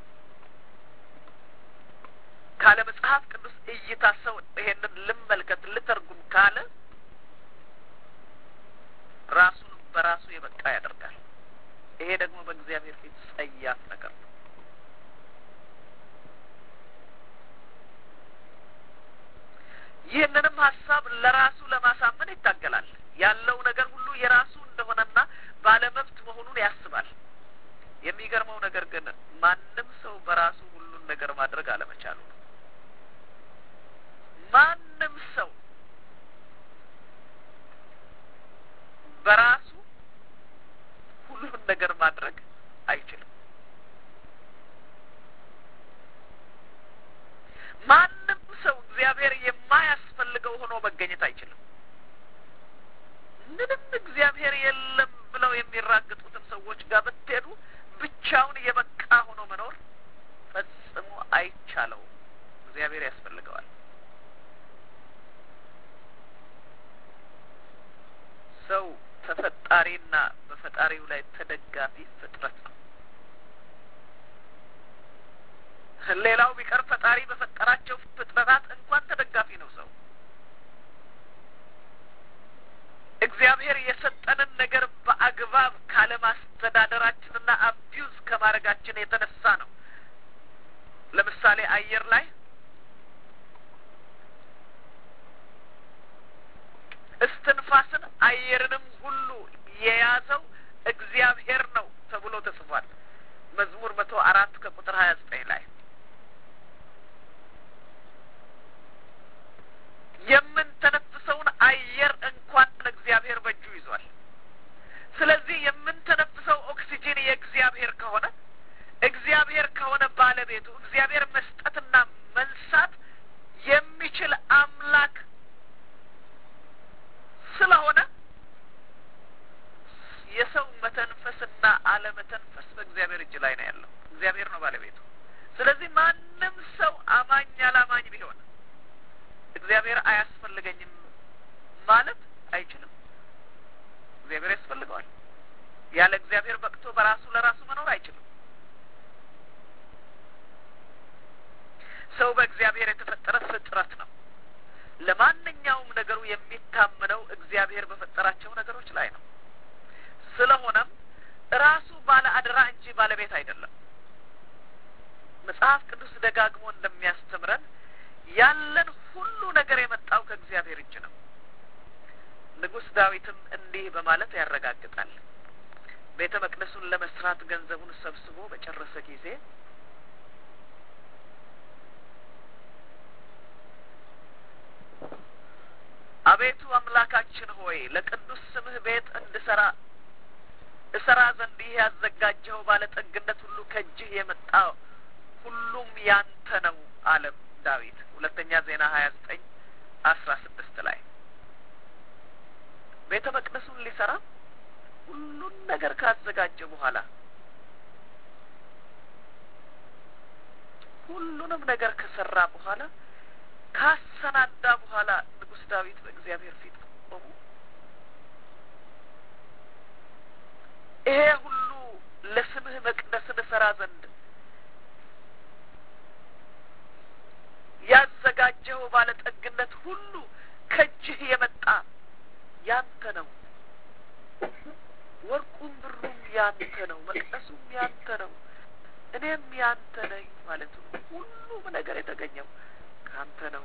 ካለ መጽሐፍ ቅዱስ እይታ ሰው ይሄንን ልመልከት ልተርጉም ካለ ራሱን በራሱ የበቃ ያደርጋል። ይሄ ደግሞ በእግዚአብሔር ፊት ጸያፍ ነገር ነው። ይህንንም ሀሳብ ለራሱ ለማሳመን ይታገላል። ያለው ነገር ሁሉ የራሱ እንደሆነና ባለመብት መሆኑን ያስባል። የሚገርመው ነገር ግን ማንም ሰው በራሱ ሁሉን ነገር ማድረግ አለመቻሉ ነው። ማንም ሰው በራሱ ሁሉን ነገር ማድረግ አይችልም። ማንም ሰው እግዚአብሔር የማያስፈልገው ሆኖ መገኘት አይችልም። ምንም እግዚአብሔር የለም ብለው የሚራግጡትን ሰዎች ጋር ብትሄዱ ብቻውን የበቃ ሆኖ መኖር ፈጽሞ አይቻለውም። እግዚአብሔር ያስፈልገዋል። ሰው ተፈጣሪና በፈጣሪው ላይ ተደጋፊ ፍጥረት ነው። ሌላው ቢቀር ፈጣሪ በፈጠራቸው ፍጥረታት እንኳን ተደጋፊ ነው ሰው። እግዚአብሔር የሰጠንን ነገር በአግባብ ካለማስተዳደራችንና አቢዩዝ ከማድረጋችን የተነሳ ነው። ለምሳሌ አየር ላይ እስትንፋስን አየርንም ሁሉ የያዘው እግዚአብሔር ነው ተብሎ ተጽፏል። መዝሙር መቶ አራት ከቁጥር ሀያ ዘጠኝ ላይ የምንተነፍሰውን አየር እንኳን እግዚአብሔር በእጁ ይዟል። ስለዚህ የምንተነፍሰው ኦክሲጂን የእግዚአብሔር ከሆነ እግዚአብሔር ከሆነ ባለቤቱ እግዚአብሔር መስጠትና መንሳት የሚችል አምላክ ስለሆነ የሰው መተንፈስና አለመተንፈስ በእግዚአብሔር እጅ ላይ ነው ያለው። እግዚአብሔር ነው ባለቤቱ። ስለዚህ ማንም ሰው አማኝ አላማኝ ቢሆን እግዚአብሔር አያስፈልገኝም ማለት አይችልም። እግዚአብሔር ያስፈልገዋል። ያለ እግዚአብሔር በቅቶ በራሱ ለራሱ መኖር አይችልም። ሰው በእግዚአብሔር የተፈጠረ ፍጥረት ነው። ለማንኛውም ነገሩ የሚታመነው እግዚአብሔር በፈጠራቸው ነገሮች ላይ ነው። ስለሆነም ራሱ ባለ አደራ እንጂ ባለቤት አይደለም። መጽሐፍ ቅዱስ ደጋግሞ እንደሚያስተምረን ያለን ሁሉ ነገር የመጣው ከእግዚአብሔር እጅ ነው። ንጉሥ ዳዊትም እንዲህ በማለት ያረጋግጣል። ቤተ መቅደሱን ለመስራት ገንዘቡን ሰብስቦ በጨረሰ ጊዜ አቤቱ አምላካችን ሆይ ለቅዱስ ስምህ ቤት እንድሰራ እሰራ ዘንድ ይህ ያዘጋጀኸው ባለጠግነት ሁሉ ከእጅህ የመጣ ሁሉም ያንተ ነው አለ ዳዊት ሁለተኛ ዜና ሀያ ዘጠኝ አስራ ስድስት ላይ ቤተ መቅደሱን ሊሰራ ሁሉን ነገር ካዘጋጀ በኋላ ሁሉንም ነገር ከሰራ በኋላ ካሰናዳ በኋላ ንጉሥ ዳዊት በእግዚአብሔር ፊት ቆሙ። ይሄ ሁሉ ለስምህ መቅደስን እሰራ ዘንድ ያዘጋጀው ባለጠግነት ሁሉ ከእጅህ የመጣ ያንተ ነው። ወርቁም ብሩም ያንተ ነው። መቅደሱም ያንተ ነው። እኔም ያንተ ነኝ ማለቱ ነው። ሁሉም ነገር የተገኘው ካንተ ነው።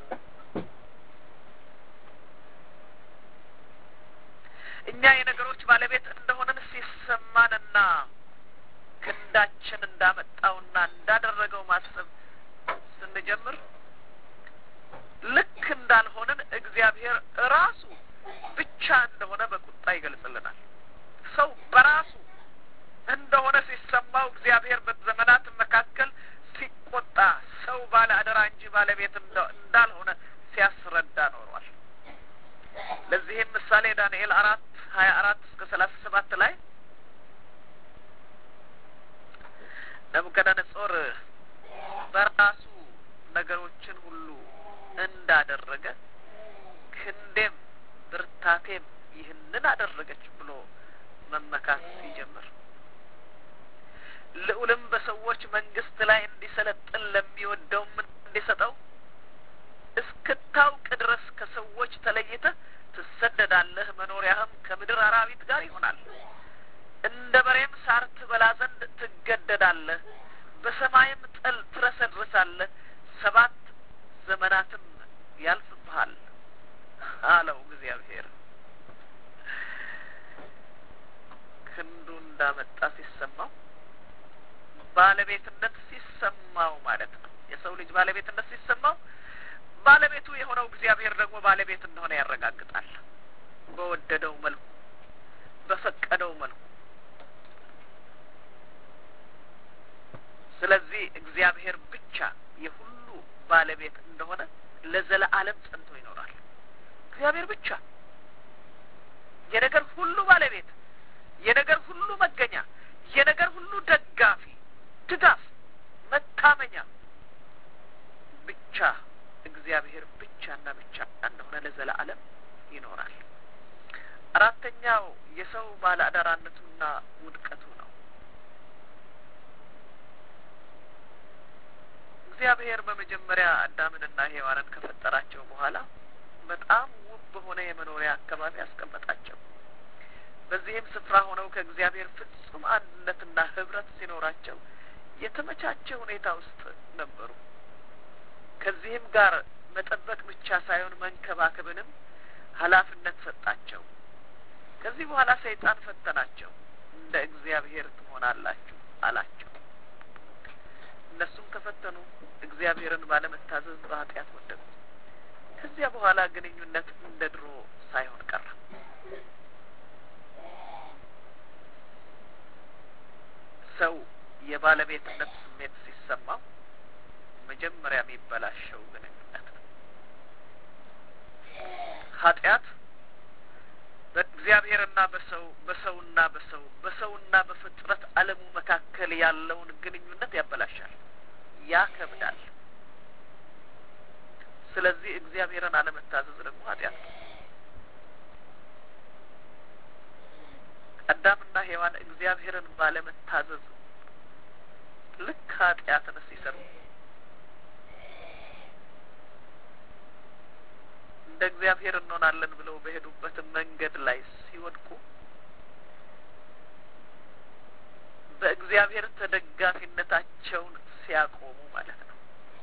እኛ የነገሮች ባለቤት እንደሆነን ሲሰማንና ክንዳችን እንዳመጣውና እንዳደረገው ማሰብ ስንጀምር ልክ እንዳልሆንን እግዚአብሔር ራሱ ብቻ እንደሆነ በቁጣ ይገልጽልናል። ሰው በራሱ እንደሆነ ሲሰማው እግዚአብሔር በዘመናት መካከል ሲቆጣ ሰው ባለ አደራ እንጂ ባለቤት እንዳልሆነ ሲያስረዳ ኖሯል። ለዚህም ምሳሌ ዳንኤል አራት ሀያ አራት እስከ ሰላሳ ሰባት ላይ ናቡከደነጾር በራሱ ነገሮችን ሁሉ እንዳደረገ ክንዴም ብርታቴም ይህንን አደረገች ብሎ መመካት ሲጀምር ልዑልም በሰዎች መንግስት ላይ እንዲሰለጥን ለሚወደውም እንዲሰጠው እስክታውቅ ድረስ ከሰዎች ተለይተህ ትሰደዳለህ፣ መኖሪያህም ከምድር አራዊት ጋር ይሆናል። እንደ በሬም ሳር ትበላ ዘንድ ትገደዳለህ፣ በሰማይም ጠል ትረሰድርሳለህ፣ ሰባት ዘመናትም ያልፍብሃል አለው እግዚአብሔር። ክንዱ እንዳመጣ ሲሰማው ባለቤትነት ሲሰማው ማለት ነው። የሰው ልጅ ባለቤትነት ሲሰማው ባለቤቱ የሆነው እግዚአብሔር ደግሞ ባለቤት እንደሆነ ያረጋግጣል። በወደደው መልኩ፣ በፈቀደው መልኩ። ስለዚህ እግዚአብሔር ብቻ የሁሉ ባለቤት እንደሆነ ለዘለዓለም ጸንቶ ይኖራል። እግዚአብሔር ብቻ የነገር ሁሉ ባለቤት፣ የነገር ሁሉ መገኛ፣ የነገር ሁሉ ደጋፊ፣ ድጋፍ፣ መታመኛ ብቻ እግዚአብሔር ብቻና ብቻ እንደሆነ ለዘላለም ይኖራል። አራተኛው የሰው ባለአደራነቱና ውድቀቱ ነው። እግዚአብሔር በመጀመሪያ አዳምንና ሔዋንን ከፈጠራቸው በኋላ በጣም ውብ በሆነ የመኖሪያ አካባቢ አስቀመጣቸው። በዚህም ስፍራ ሆነው ከእግዚአብሔር ፍጹም አንድነትና ህብረት ሲኖራቸው የተመቻቸ ሁኔታ ውስጥ ነበሩ። ከዚህም ጋር መጠበቅ ብቻ ሳይሆን መንከባከብንም ኃላፊነት ሰጣቸው። ከዚህ በኋላ ሰይጣን ፈተናቸው። እንደ እግዚአብሔር ትሆናላችሁ አላቸው። እነሱም ተፈተኑ፣ እግዚአብሔርን ባለመታዘዝ በኃጢአት ወደቁ። ከዚያ በኋላ ግንኙነት እንደ ድሮ ሳይሆን ቀረ። ሰው የባለቤትነት ስሜት ሲሰማው መጀመሪያ የሚበላሸው ግንኙነት ነው። ኃጢአት በእግዚአብሔርና በሰው በሰውና በሰው በሰውና በፍጥረት ዓለሙ መካከል ያለውን ግንኙነት ያበላሻል፣ ያከብዳል። ስለዚህ እግዚአብሔርን አለመታዘዝ ደግሞ ኃጢአት ነው። አዳምና ሔዋን እግዚአብሔርን ባለመታዘዝ ልክ ኃጢአትን ሲሰሩ እንደ እግዚአብሔር እንሆናለን ብለው በሄዱበት መንገድ ላይ ሲወድቁ በእግዚአብሔር ተደጋፊነታቸውን ሲያቆሙ ማለት ነው።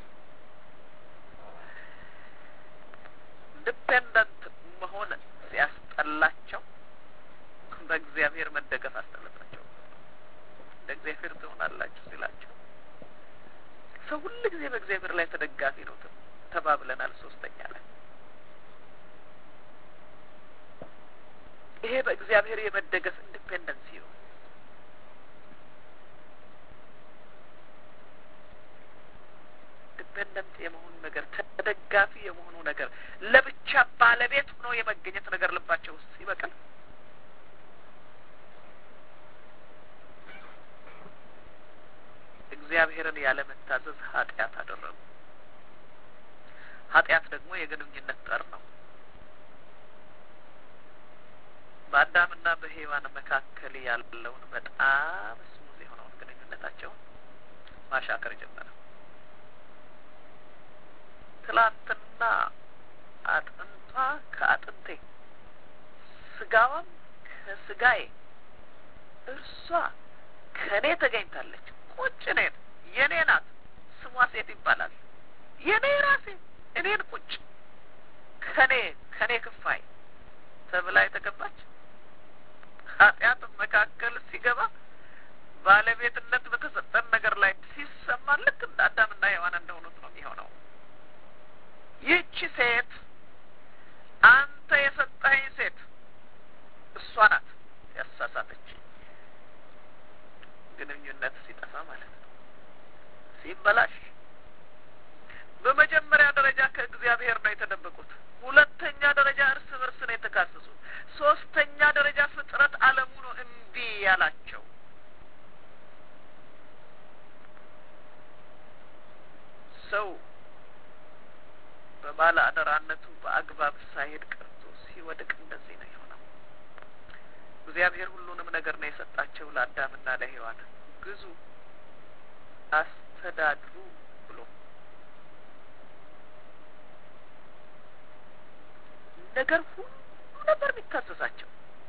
ዲፔንደንት መሆን ሲያስጠላቸው በእግዚአብሔር መደገፍ አስጠለባቸው። እንደ እግዚአብሔር ትሆናላችሁ ሲላቸው ሰው ሁሉ ጊዜ በእግዚአብሔር ላይ ተደጋፊ ነው ተባብለናል። ሶስተኛ ላይ ይሄ በእግዚአብሔር የመደገፍ ኢንዲፔንደንሲ ነው። ኢንዲፔንደንት የመሆኑ ነገር፣ ተደጋፊ የመሆኑ ነገር፣ ለብቻ ባለቤት ሆኖ የመገኘት ነገር ልባቸው ውስጥ ይበቅል። እግዚአብሔርን ያለመታዘዝ ኃጢአት አደረጉ። ኃጢአት ደግሞ የግንኙነት ጠር ነው። በአዳምና በሔዋን መካከል ያለውን በጣም ስሙዝ የሆነውን ግንኙነታቸውን ማሻከር ጀመረ። ትላንትና አጥንቷ ከአጥንቴ ስጋዋም ከስጋዬ እርሷ ከእኔ ተገኝታለች። ቁጭ እኔን የእኔ ናት። ስሟ ሴት ይባላል። የእኔ ራሴ እኔን ቁጭ ከኔ ከኔ ክፋይ ተብላ የተገባች ኃጢአት መካከል ሲገባ ባለቤትነት በተሰጠን ነገር ላይ ሲሰማ ልክ እንደ አዳምና ሔዋን እንደሆኑት ነው የሚሆነው። ይህቺ ሴት አንተ የሰጠኸኝ ሴት እሷ ናት ያሳሳተች። ግንኙነት ሲጠፋ ማለት ነው፣ ሲበላሽ በመጀመሪያ ደረጃ ከእግዚአብሔር ነው የተደበቁት። ሁለተኛ ደረጃ እርስ በርስ ነው የተካሰሱት። ሶስተኛ ደረጃ ፍጥረት ዓለሙ ነው እምቢ ያላቸው። ሰው በባለ አደራነቱ በአግባብ ሳይሄድ ቀርቶ ሲወድቅ እንደዚህ ነው የሆነው። እግዚአብሔር ሁሉንም ነገር ነው የሰጣቸው ለአዳምና ለሔዋን ግዙ፣ አስተዳድሩ ብሎ ነገር ሁሉ ነበር የሚታዘዛቸው።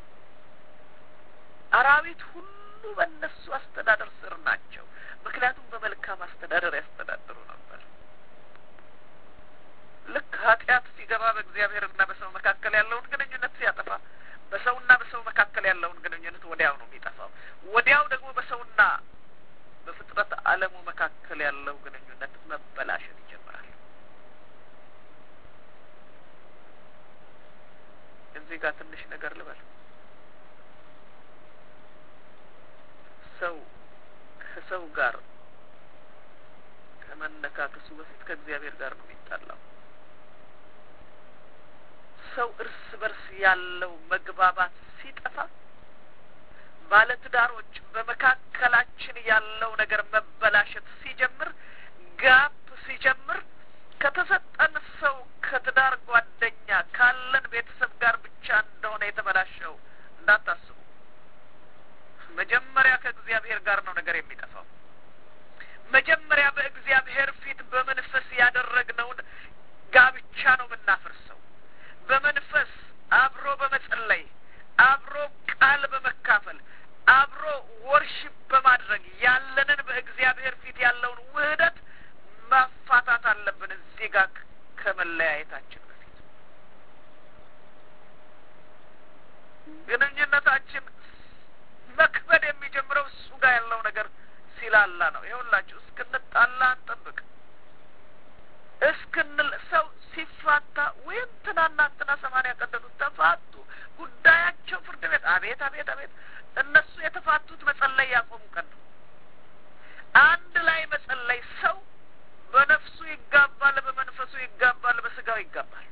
አራዊት ሁሉ በእነሱ አስተዳደር ስር ናቸው። ምክንያቱም በመልካም አስተዳደር ያስተዳድሩ ነበር። ልክ ኃጢአት ሲገባ በእግዚአብሔርና በሰው መካከል ያለውን ግንኙነት ሲያጠፋ በሰውና በሰው መካከል ያለውን ግንኙነት ወዲያው ነው የሚጠፋው። ወዲያው ደግሞ በሰውና በፍጥረት ዓለሙ መካከል ያለው ግንኙነት መበላሸት ይጀምራል። እዚህ ጋር ትንሽ ነገር ልበል። ሰው ከሰው ጋር ከመነካከሱ በፊት ከእግዚአብሔር ጋር ነው የሚጣላው። ሰው እርስ በርስ ያለው መግባባት ሲጠፋ ባለትዳሮች በመካከላችን ያለው ነገር መበላሸት ሲጀምር ጋፕ ሲጀምር ከተሰጠን ሰው ከትዳር ጓደኛ ካለን ቤተሰብ ጋር ብቻ እንደሆነ የተበላሸው እንዳታስቡ። መጀመሪያ ከእግዚአብሔር ጋር ነው ነገር የሚጠፋው። መጀመሪያ በእግዚአብሔር ፊት በመንፈስ ያደረግነውን ጋብቻ ነው የምናፈርሰው። በመንፈስ አብሮ በመጸለይ አብሮ ቃል በመካፈል አብሮ ወርሽፕ በማድረግ ያለንን በእግዚአብሔር ፊት ያለውን ውህደት ማፋታት አለብን። እዚህ ጋር ከመለያየታችን በፊት ግንኙነታችን መክበድ የሚጀምረው እሱ ጋር ያለው ነገር ሲላላ ነው። ይኸውላችሁ እስክንጣላ አንጠብቅ። እስክንል ሰው ሲፋታ ወይም ትናና እንትና ሰማንያ ቀደዱት ተፋቱ፣ ጉዳያቸው ፍርድ ቤት። አቤት አቤት አቤት! እነሱ የተፋቱት መጸለይ ያቆሙ ቀን ነው። አንድ ላይ መጸለይ ሰው በነፍሱ ይጋባል፣ በመንፈሱ ይጋባል፣ በስጋው ይጋባል።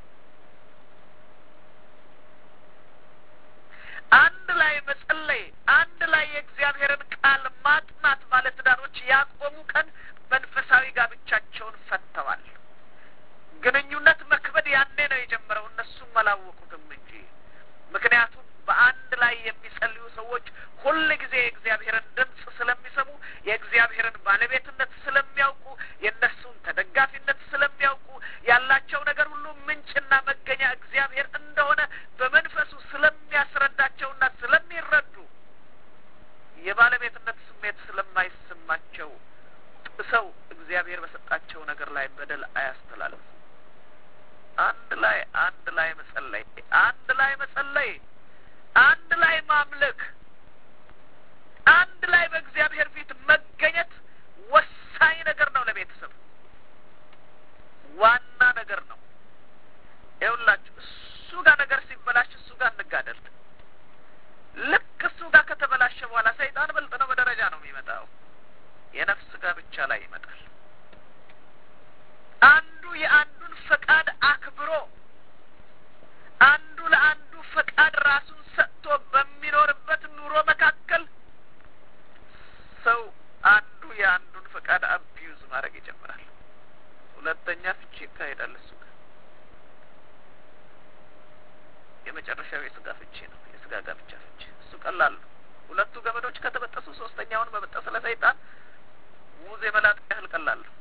አንድ ላይ መጸለይ፣ አንድ ላይ የእግዚአብሔርን ቃል ማጥናት ባለትዳሮች ያቆሙ ቀን መንፈሳዊ ጋብቻቸውን ፈተዋል። ግንኙነት መክበድ ያኔ ነው የጀመረው። እነሱም አላወቁትም እንጂ ምክንያቱም በአንድ ላይ የሚጸልዩ ሰዎች ሁል ጊዜ የእግዚአብሔርን ድምፅ ስለሚሰሙ የእግዚአብሔርን ባለቤትነት ስለሚያውቁ የእነሱን ተደጋፊነት ስለሚያውቁ ያላቸው ነገር ሁሉ ምንጭና መገኛ እግዚአብሔር እንደሆነ በመንፈሱ ስለሚያስረዳቸውና ስለሚረዱ የባለቤትነት ስሜት ስለማይሰማቸው ጥሰው እግዚአብሔር በሰጣቸው ነገር ላይ በደል አያስተላልፉ። አንድ ላይ አንድ ላይ መጸለይ፣ አንድ ላይ መጸለይ፣ አንድ ላይ ማምለክ፣ አንድ ላይ በእግዚአብሔር ፊት መገኘት ወሳኝ ነገር ነው። ለቤተሰብ ዋና ነገር ነው። ይኸውላችሁ እሱ ጋር ነገር ሲበላሽ እሱ ጋር እንጋደል። ልክ እሱ ጋር ከተበላሸ በኋላ ሰይጣን በልጥ ነው በደረጃ ነው የሚመጣው። የነፍስ ጋር ብቻ ላይ ይመጣል። የአንዱን ፈቃድ አክብሮ አንዱ ለአንዱ ፈቃድ ራሱን ሰጥቶ በሚኖርበት ኑሮ መካከል ሰው አንዱ የአንዱን ፈቃድ አቢዩዝ ማድረግ ይጀምራል። ሁለተኛ ፍቺ ይካሄዳል። እሱ ጋር የመጨረሻው የስጋ ፍቺ ነው። የስጋ ጋብቻ ፍቺ እሱ ቀላል ነው። ሁለቱ ገመዶች ከተበጠሱ ሶስተኛውን መበጠስ ለሰይጣን ሙዝ የመላጥ ያህል ቀላል ነው።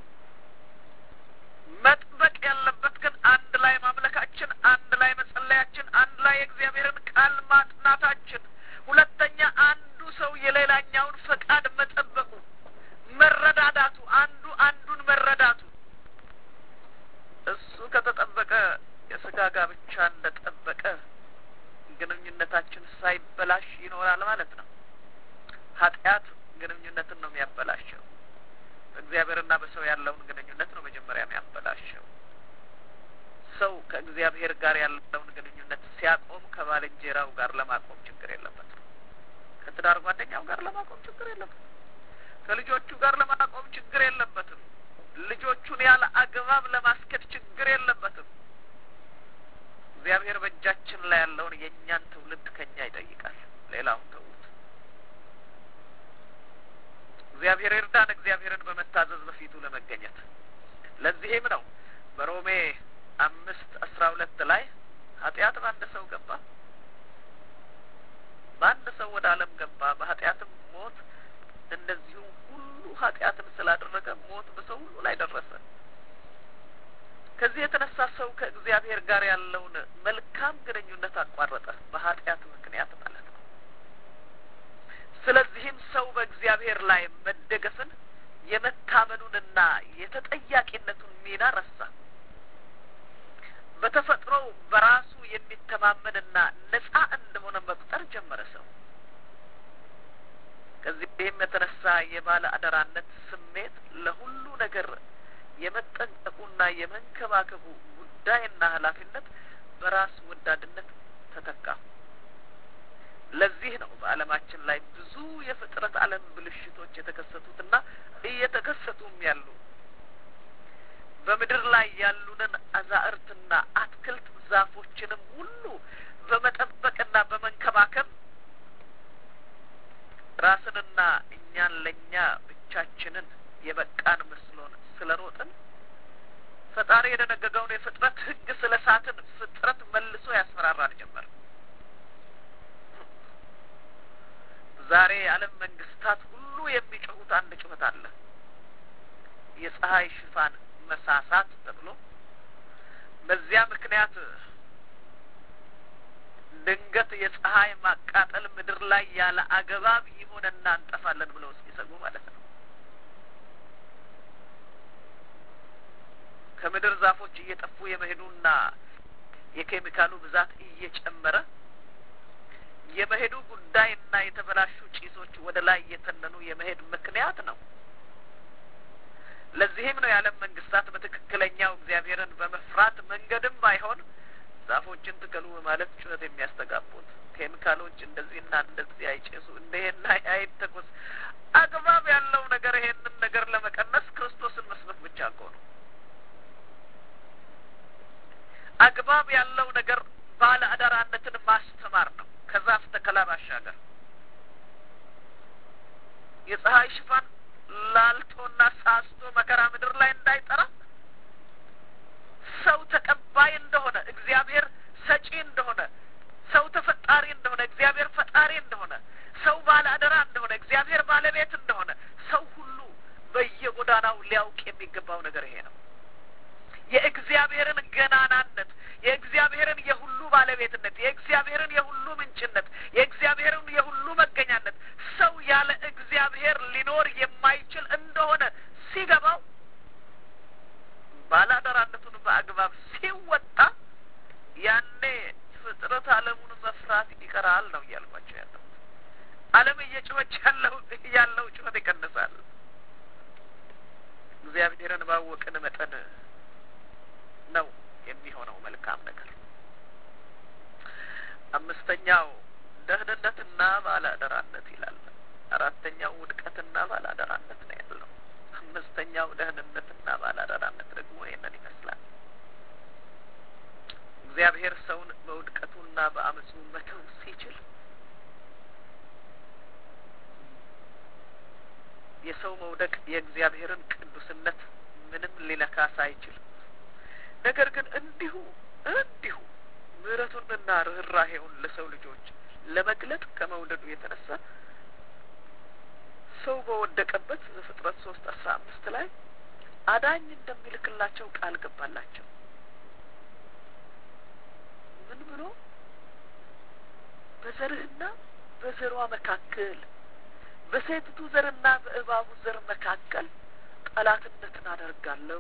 መጥበቅ ያለበት ግን አንድ ላይ ማምለካችን፣ አንድ ላይ መጸለያችን፣ አንድ ላይ የእግዚአብሔርን ቃል ማጥናታችን፣ ሁለተኛ አንዱ ሰው የሌላኛውን ፈቃድ መጠበቁ፣ መረዳዳቱ፣ አንዱ አንዱን መረዳቱ እሱ ከተጠበቀ የስጋ ጋብቻ እንደጠበቀ ግንኙነታችን ሳይበላሽ ይኖራል ማለት ነው። ኃጢአት ግንኙነትን ነው የሚያበላሸው። በእግዚአብሔርና በሰው ያለውን ግንኙነት ነው መጀመሪያ የሚያበላሸው። ሰው ከእግዚአብሔር ጋር ያለውን ግንኙነት ሲያቆም ከባልንጀራው ጋር ለማቆም ችግር የለበትም። ከትዳር ጓደኛው ጋር ለማቆም ችግር የለበትም። ከልጆቹ ጋር ለማቆም ችግር የለበትም። ልጆቹን ያለ አግባብ ለማስኬድ ችግር የለበትም። እግዚአብሔር በእጃችን ላይ ያለውን የእኛን ትውልድ ከኛ ይጠይቃል። ሌላውን ተዉት። እግዚአብሔር ይርዳን፣ እግዚአብሔርን በመታዘዝ በፊቱ ለመገኘት። ለዚህም ነው በሮሜ አምስት አስራ ሁለት ላይ ኃጢአት በአንድ ሰው ገባ፣ በአንድ ሰው ወደ ዓለም ገባ፣ በኃጢአትም ሞት፣ እንደዚሁም ሁሉ ኃጢአትን ስላደረገ ሞት በሰው ሁሉ ላይ ደረሰ። ከዚህ የተነሳ ሰው ከእግዚአብሔር ጋር ያለውን መልካም ግንኙነት አቋረጠ፣ በኃጢአት ምክንያት ማለት ነው። ስለዚህም ሰው በእግዚአብሔር ላይ መደገፍን የመታመኑንና የተጠያቂነቱን ሚና ረሳ። በተፈጥሮው በራሱ የሚተማመንና ነጻ እንደሆነ መቁጠር ጀመረ ሰው። ከዚህም የተነሳ የባለ አደራነት ስሜት ለሁሉ ነገር የመጠንቀቁና የመንከባከቡ ጉዳይና ኃላፊነት በራስ ወዳድነት ተተካ። ለዚህ ነው በዓለማችን ላይ ብዙ የፍጥረት ዓለም ብልሽቶች የተከሰቱትና እየተከሰቱም ያሉ። በምድር ላይ ያሉንን አዛእርትና አትክልት ዛፎችንም ሁሉ በመጠበቅና በመንከባከብ ራስንና እኛን ለእኛ ብቻችንን የበቃን መስሎን ስለ ሮጥን ፈጣሪ የደነገገውን የፍጥረት ሕግ ስለ ሳትን ፍጥረት መልሶ ያስፈራራን ጀመር። ዛሬ የዓለም መንግስታት ሁሉ የሚጮሁት አንድ ጩኸት አለ። የፀሐይ ሽፋን መሳሳት ተብሎ በዚያ ምክንያት ድንገት የፀሐይ ማቃጠል ምድር ላይ ያለ አገባብ ይሆንና እንጠፋለን ብለው እስኪሰጉ ማለት ነው። ከምድር ዛፎች እየጠፉ የመሄዱና የኬሚካሉ ብዛት እየጨመረ የመሄዱ ጉዳይና የተበላሹ ጭሶች ወደ ላይ እየተነኑ የመሄድ ምክንያት ነው። ለዚህም ነው የዓለም መንግስታት በትክክለኛው እግዚአብሔርን በመፍራት መንገድም ባይሆን ዛፎችን ትከሉ በማለት ጩኸት የሚያስተጋቡት። ኬሚካሎች እንደዚህና እንደዚህ አይጨሱ፣ እንደሄና አይተኮስ። አግባብ ያለው ነገር ይሄንን ነገር ለመቀነስ ክርስቶስን መስበክ ብቻ እኮ ነው። አግባብ ያለው ነገር ባለ አደራነትን ማስተማር ነው። ከዛፍ ተከላ ባሻገር የፀሐይ ሽፋን ላልቶና ሳስቶ መከራ ምድር ላይ እንዳይጠራ ሰው ተቀባይ እንደሆነ እግዚአብሔር ሰጪ እንደሆነ ሰው ተፈጣሪ እንደሆነ እግዚአብሔር ፈጣሪ እንደሆነ ሰው ባለ አደራ እንደሆነ እግዚአብሔር ባለቤት እንደሆነ ሰው ሁሉ በየጎዳናው ሊያውቅ የሚገባው ነገር ይሄ ነው። የእግዚአብሔርን ገናናነት፣ የእግዚአብሔርን የሁሉ ባለቤትነት፣ የእግዚአብሔርን የሁሉ ምንጭነት፣ የእግዚአብሔርን የሁሉ መገኛነት ሰው ያለ እግዚአብሔር ሊኖር የማይችል እንደሆነ ሲገባው ባላደራነቱን በአግባብ ሲወጣ ያኔ ፍጥረት ዓለሙን መፍራት ይቀራል ነው እያልኳቸው ያለው። ዓለም እየጮኸች ያለው ያለው ጩኸት ይቀንሳል። እግዚአብሔርን ባወቅን መጠን ነው የሚሆነው መልካም ነገር። አምስተኛው ደህንነትና ባለአደራነት ይላል። አራተኛው ውድቀትና ባለአደራነት ነው ያለው። አምስተኛው ደህንነትና ባላደራነት ደግሞ ይህንን ይመስላል። እግዚአብሔር ሰውን በውድቀቱና በአመፁ መተው ሲችል የሰው መውደቅ የእግዚአብሔርን ቅዱስነት ምንም ሊነካ ሳይችል ነገር ግን እንዲሁ እንዲሁ ምሕረቱንና ርኅራሄውን ለሰው ልጆች ለመግለጥ ከመውደዱ የተነሳ ሰው በወደቀበት ዘፍጥረት ሶስት አስራ አምስት ላይ አዳኝ እንደሚልክላቸው ቃል ገባላቸው። ምን ብሎ በዘርህና በዘሯ መካከል በሴቲቱ ዘርና በእባቡ ዘር መካከል ጠላትነትን አደርጋለሁ፣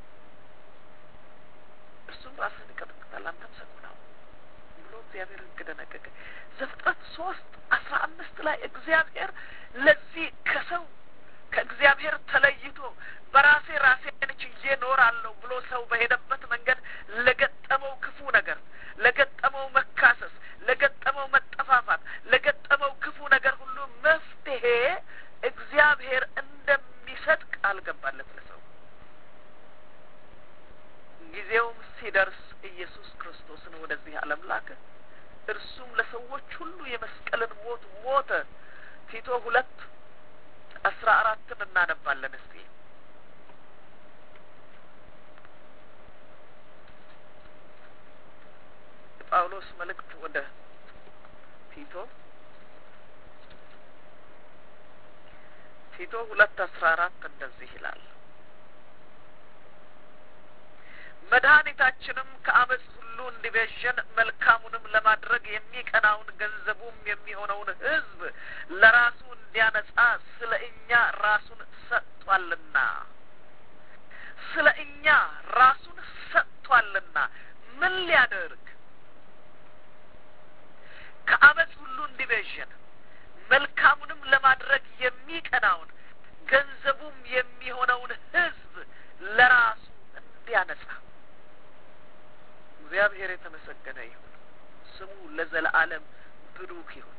እርሱም ራስህን ይቀጠቅጣል፣ አንተም ሰኮናው ብሎ እግዚአብሔር ሕግ ደነገገ። ዘፍጥረት ሶስት አስራ አምስት ላይ እግዚአብሔር ለዚህ ከሰው ከእግዚአብሔር ተለይቶ በራሴ ራሴን ችዬ እኖራለሁ ብሎ ሰው በሄደበት መንገድ ለገጠመው ክፉ ነገር፣ ለገጠመው መካሰስ፣ ለገጠመው መጠፋፋት፣ ለገጠመው ክፉ ነገር ሁሉ መፍትሄ እግዚአብሔር እንደሚሰጥ ቃል ገባለት ለሰው። ጊዜውም ሲደርስ ኢየሱስ ክርስቶስን ወደዚህ ዓለም ላከ። እርሱም ለሰዎች ሁሉ የመስቀልን ሞት ሞተ። ቲቶ ሁለት አስራ አራትን እናነባለን እስቲ ጳውሎስ መልእክት ወደ ቲቶ ቲቶ ሁለት አስራ አራት እንደዚህ ይላል መድኃኒታችንም ከአመፅ ሁሉ እንዲቤዠን መልካሙንም ለማድረግ የሚቀናውን ገንዘቡም የሚሆነውን ሕዝብ ለራሱ እንዲያነጻ ስለ እኛ ራሱን ሰጥቷልና ስለ እኛ ራሱን ሰጥቷልና ምን ሊያደርግ ከአመፅ ሁሉ እንዲቤዠን መልካሙንም ለማድረግ የሚቀናውን ገንዘቡም የሚሆነውን ሕዝብ ለራሱ እንዲያነጻ እግዚአብሔር የተመሰገነ ይሁን። ስሙ ለዘለዓለም ብሩክ ይሁን።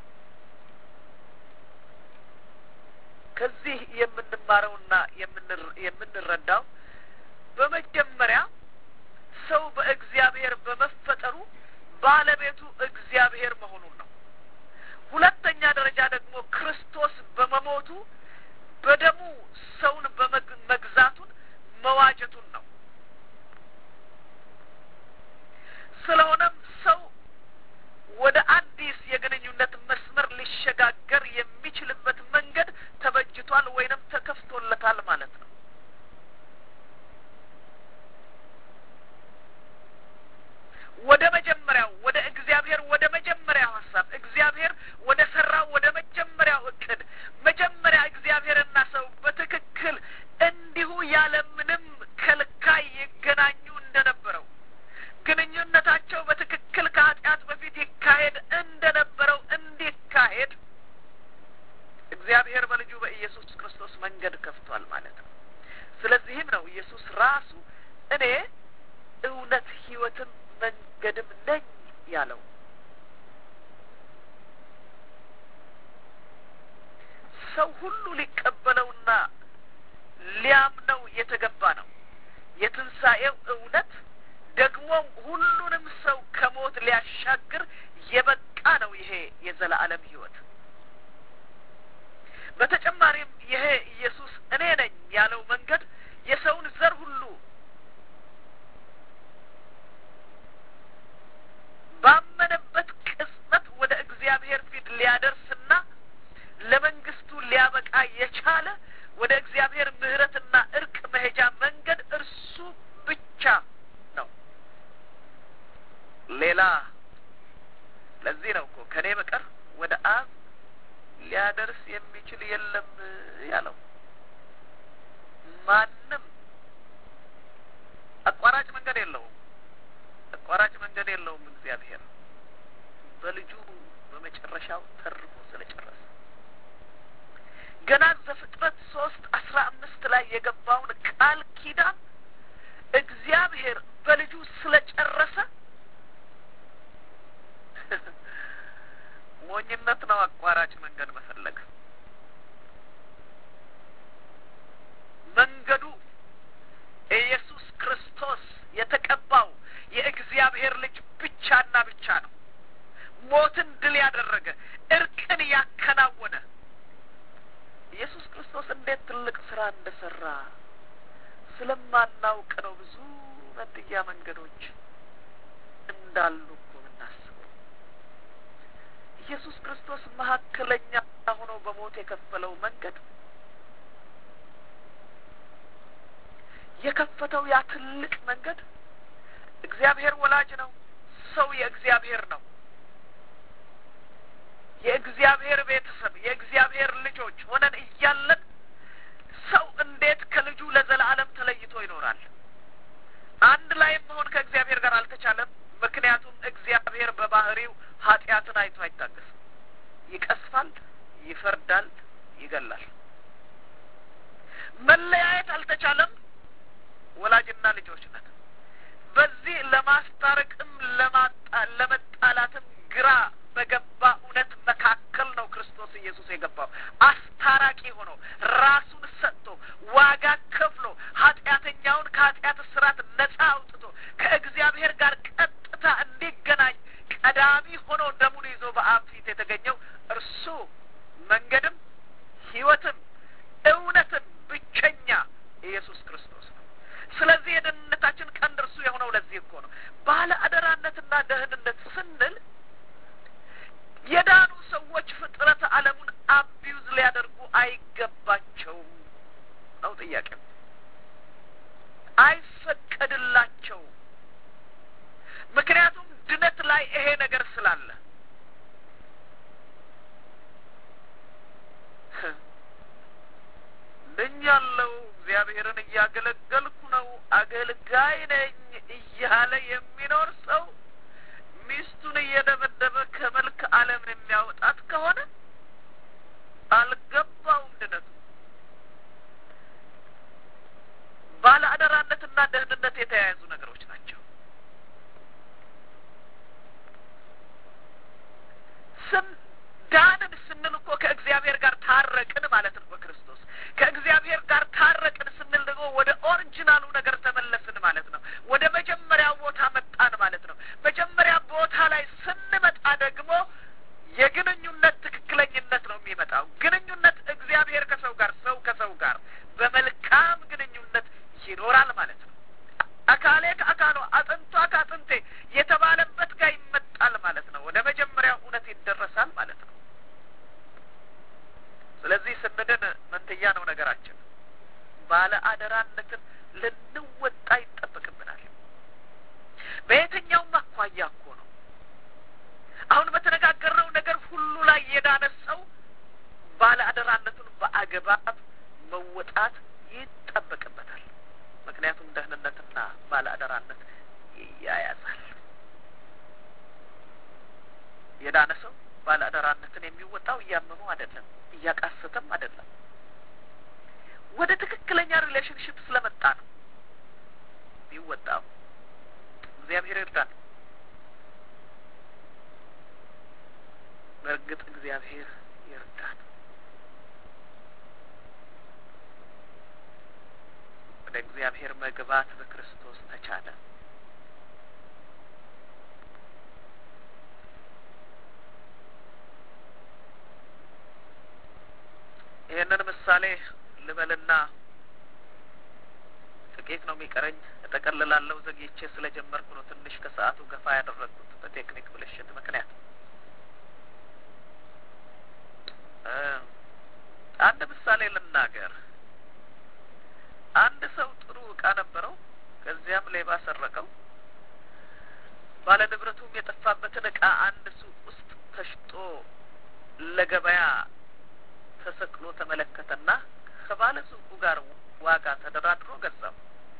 ከዚህ የምንማረውና የምንረዳው በመጀመሪያ ሰው በእግዚአብሔር በመፈጠሩ ባለቤቱ እግዚአብሔር መሆኑን ነው። ሁለተኛ ደረጃ ደግሞ ክርስቶስ በመሞቱ በደሙ ሰውን በመግዛቱን መዋጀቱን ነው። ስለሆነም ሰው ወደ አዲስ የግንኙነት መስመር ሊሸጋገር የሚችልበት መንገድ ተበጅቷል ወይንም ተከፍቶለታል ማለት ነው። ወደ መጀመሪያው ወደ እግዚአብሔር ወደ መጀመሪያው ሀሳብ እግዚአብሔር ወደ ሰራው ወደ መጀመሪያው እቅድ መጀመሪያ እግዚአብሔርና ሰው በትክክል እንዲሁ ያለምንም ከልካይ ይገናኙ እንደነበረው ግንኙነታቸው በትክክል ከኃጢአት በፊት ይካሄድ እንደነበረው እንዲካሄድ እግዚአብሔር በልጁ በኢየሱስ ክርስቶስ መንገድ ከፍቷል ማለት ነው። ስለዚህም ነው ኢየሱስ ራሱ እኔ እውነት ሕይወትም መንገድም ነኝ ያለው። ሰው ሁሉ ሊቀበለውና ሊያምነው የተገባ ነው። የትንሣኤው እውነት ደግሞም ሁሉንም ሰው ከሞት ሊያሻግር የበቃ ነው። ይሄ የዘላለም ሕይወት በተጨማሪም ይሄ ኢየሱስ እኔ ነኝ ያለው መንገድ የሰውን ዘር ሁሉ ባመነበት ቅጽበት ወደ እግዚአብሔር ፊት ሊያደርስና ለመንግስቱ ሊያበቃ የቻለ ወደ እግዚአብሔር ምሕረትና እርቅ መሄጃ መንገድ እርሱ ብቻ ነው። ሌላ ለዚህ ነው እኮ ከእኔ በቀር ወደ አብ ሊያደርስ የሚችል የለም ያለው። ማንም አቋራጭ መንገድ የለውም። አቋራጭ መንገድ የለውም። እግዚአብሔር በልጁ በመጨረሻው ተርፎ ስለጨረሰ ገና ዘፍጥረት ሶስት አስራ አምስት ላይ የገባውን ቃል ኪዳን እግዚአብሔር በልጁ ስለጨረሰ ሞኝነት ነው አቋራጭ መንገድ መፈለግ። እንደ ሰራ ስለማናውቅ ነው ብዙ መንትያ መንገዶች እንዳሉ እኮ የምናስበው። ኢየሱስ ክርስቶስ መካከለኛ ሆኖ በሞት የከፈለው መንገድ የከፈተው ያ ትልቅ መንገድ እግዚአብሔር ወላጅ ነው። ሰው የእግዚአብሔር ነው። የእግዚአብሔር ቤተሰብ የእግዚአብሔር ልጆች ሆነን እያለን ሰው እንዴት ከልጁ ለዘላለም ተለይቶ ይኖራል? አንድ ላይ መሆን ከእግዚአብሔር ጋር አልተቻለም። ምክንያቱም እግዚአብሔር በባህሪው ኃጢአትን አይቶ አይታገስም። ይቀስፋል፣ ይፈርዳል፣ ይገላል። መለያየት አልተቻለም። ወላጅና ልጆች ነን። በዚህ ለማስታረቅም ለመጣላትም ግራ በገባ እውነት መካከል ነው ክርስቶስ ኢየሱስ የገባው። አስታራቂ ሆኖ ራሱን ሰጥቶ ዋጋ ከፍሎ ኃጢአተኛውን ከኃጢአት እስራት ነጻ አውጥቶ ከእግዚአብሔር ጋር ቀጥታ እንዲገናኝ ቀዳሚ ሆኖ ደሙን ይዞ በአብ ፊት የተገኘው እርሱ መንገድም ሕይወትም እውነትም ብቸኛ ኢየሱስ ክርስቶስ ነው። ስለዚህ የደህንነታችን ቀንድ እርሱ የሆነው ለዚህ እኮ ነው። ባለ አደራነትና ደህንነት ስንል የዳኑ ሰዎች ፍጥረት ዓለሙን አቢዩዝ ሊያደርጉ አይገባቸውም ነው ጥያቄው። አይፈቀድላቸውም። ምክንያቱም ድነት ላይ ይሄ ነገር ስላለ ድኛለሁ፣ እግዚአብሔርን እያገለገልኩ ነው፣ አገልጋይ ነኝ እያለ የሚኖር ሰው ሚስቱን እየደበደበ ከመልክ ዓለም የሚያወጣት ከሆነ አልገባውም ድነቱ። ባለ አደራነትና ደህንነት የተያያዙ ነገሮች ናቸው። ስም ዳንን ስንል እኮ ከእግዚአብሔር ጋር ታረቅን ማለት ነው። በክርስቶስ ከእግዚአብሔር ጋር ታረቅን ስንል ደግሞ ወደ ኦሪጂናሉ ነገር ተመለስን ማለት ነው። ወደ መጀመሪያው ቦታ መጣን ማለት ነው። መጀመሪያ ቦታ ላይ ስንመጣ ደግሞ የግንኙነት ትክክለኝነት ነው የሚመጣው። ግንኙነት እግዚአብሔር ከሰው ጋር፣ ሰው ከሰው ጋር በመልካም ግንኙነት ይኖራል ማለት ነው። አካሌ ከአካሏ አጥንቷ ከአጥንቴ የተባለበት ጋር ይመጣል ማለት ነው። ወደ መጀመሪያው እውነት ይደረሳል ማለት ነው። ስለዚህ ስንድን መንትያ ነው ነገራችን። ባለ አደራነትን ልንወጣ ይጠበቅብናል። በየትኛውም አኳያ እኮ ነው። አሁን በተነጋገርነው ነገር ሁሉ ላይ የዳነ ሰው ባለ አደራነቱን በአግባብ መወጣት ይጠበቅበታል። ምክንያቱም ደህንነትና ባለ አደራነት ይያያዛል። የዳነ ሰው ባለ አደራነትን የሚወጣው እያመመው አይደለም፣ እያቃሰተም አይደለም። ወደ ትክክለኛ ሪሌሽንሽፕ ስለመጣ ነው የሚወጣው። እግዚአብሔር ይርዳን። በእርግጥ እግዚአብሔር ይርዳን። ወደ እግዚአብሔር መግባት በክርስቶስ ተቻለ። ይህንን ምሳሌ ልበልና ጥቂት ነው የሚቀረኝ፣ እጠቀልላለሁ። ዘግይቼ ስለጀመርኩ ነው ትንሽ ከሰዓቱ ገፋ ያደረግኩት በቴክኒክ ብልሽት ምክንያት። አንድ ምሳሌ ልናገር። አንድ ሰው ጥሩ እቃ ነበረው፣ ከዚያም ሌባ ሰረቀው። ባለ ንብረቱም የጠፋበትን እቃ አንድ ሱቅ ውስጥ ተሽጦ ለገበያ ተሰቅሎ ተመለከተና ከባለ ሱቁ ጋር ዋጋ ተደራድሮ ገዛው።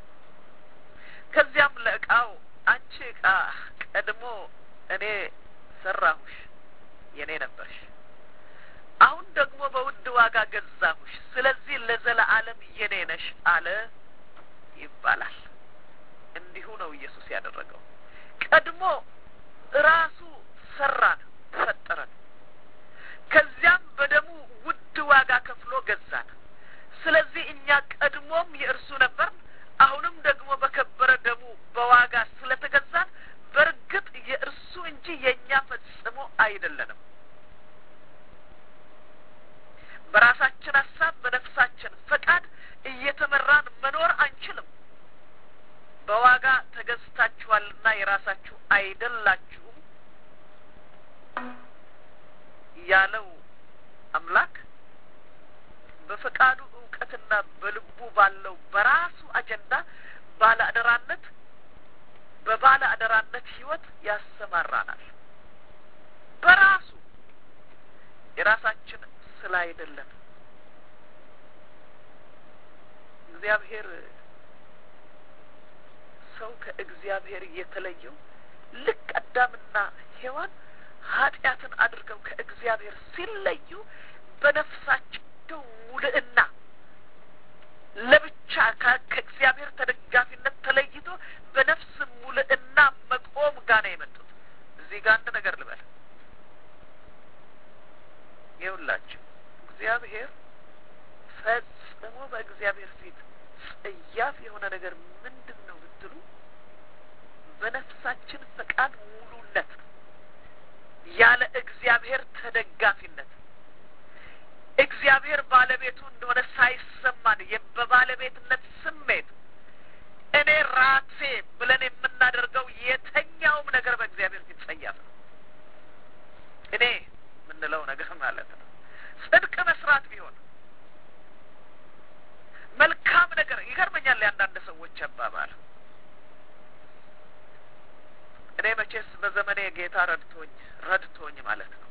ከዚያም ለእቃው አንቺ እቃ ቀድሞ እኔ ሰራሁሽ፣ የኔ ነበርሽ። አሁን ደግሞ በውድ ዋጋ ገዛሁሽ፣ ስለዚህ ለዘለዓለም የኔ ነሽ አለ ይባላል። እንዲሁ ነው ኢየሱስ ያደረገው። ቀድሞ ራሱ ሰራን፣ ፈጠረን። ከዚያም በደሙ ውድ ዋጋ ከፍሎ ገዛን። ስለዚህ እኛ ቀድሞም የእርሱ ነበር፣ አሁንም ደግሞ በከበረ ደሙ በዋጋ ስለተገዛን በእርግጥ የእርሱ እንጂ የእኛ ፈጽሞ አይደለንም። በራሳችን ሀሳብ በነፍሳችን ፈቃድ እየ ባለው በራሱ አጀንዳ ባለ አደራነት በባለ አደራነት ህይወት ያሰማራናል። በራሱ የራሳችን ስለ አይደለም እግዚአብሔር ሰው ከእግዚአብሔር የተለየው ልክ አዳምና ሔዋን ኃጢአትን አድርገው ከእግዚአብሔር ሲለዩ በነፍሳቸው ሙልእና ለብቻ ከእግዚአብሔር ተደጋፊነት ተለይቶ በነፍስ ሙልእና መቆም ጋር ነው የመጡት። እዚህ ጋር አንድ ነገር ልበል ይኸውላችሁ እግዚአብሔር ፈጽሞ በእግዚአብሔር ፊት ጸያፍ የሆነ ነገር ምንድን ነው ብትሉ በነፍሳችን ፈቃድ ሙሉነት ያለ እግዚአብሔር ተደጋፊነት እግዚአብሔር ባለቤቱ እንደሆነ ሳይሰማን በባለቤትነት ስሜት እኔ ራሴ ብለን የምናደርገው የተኛውም ነገር በእግዚአብሔር ፊት ጸያፍ ነው። እኔ የምንለው ነገር ማለት ነው። ጽድቅ መስራት ቢሆን መልካም ነገር ይገርመኛል። የአንዳንድ ሰዎች አባባል እኔ መቼስ በዘመኔ ጌታ ረድቶኝ ረድቶኝ ማለት ነው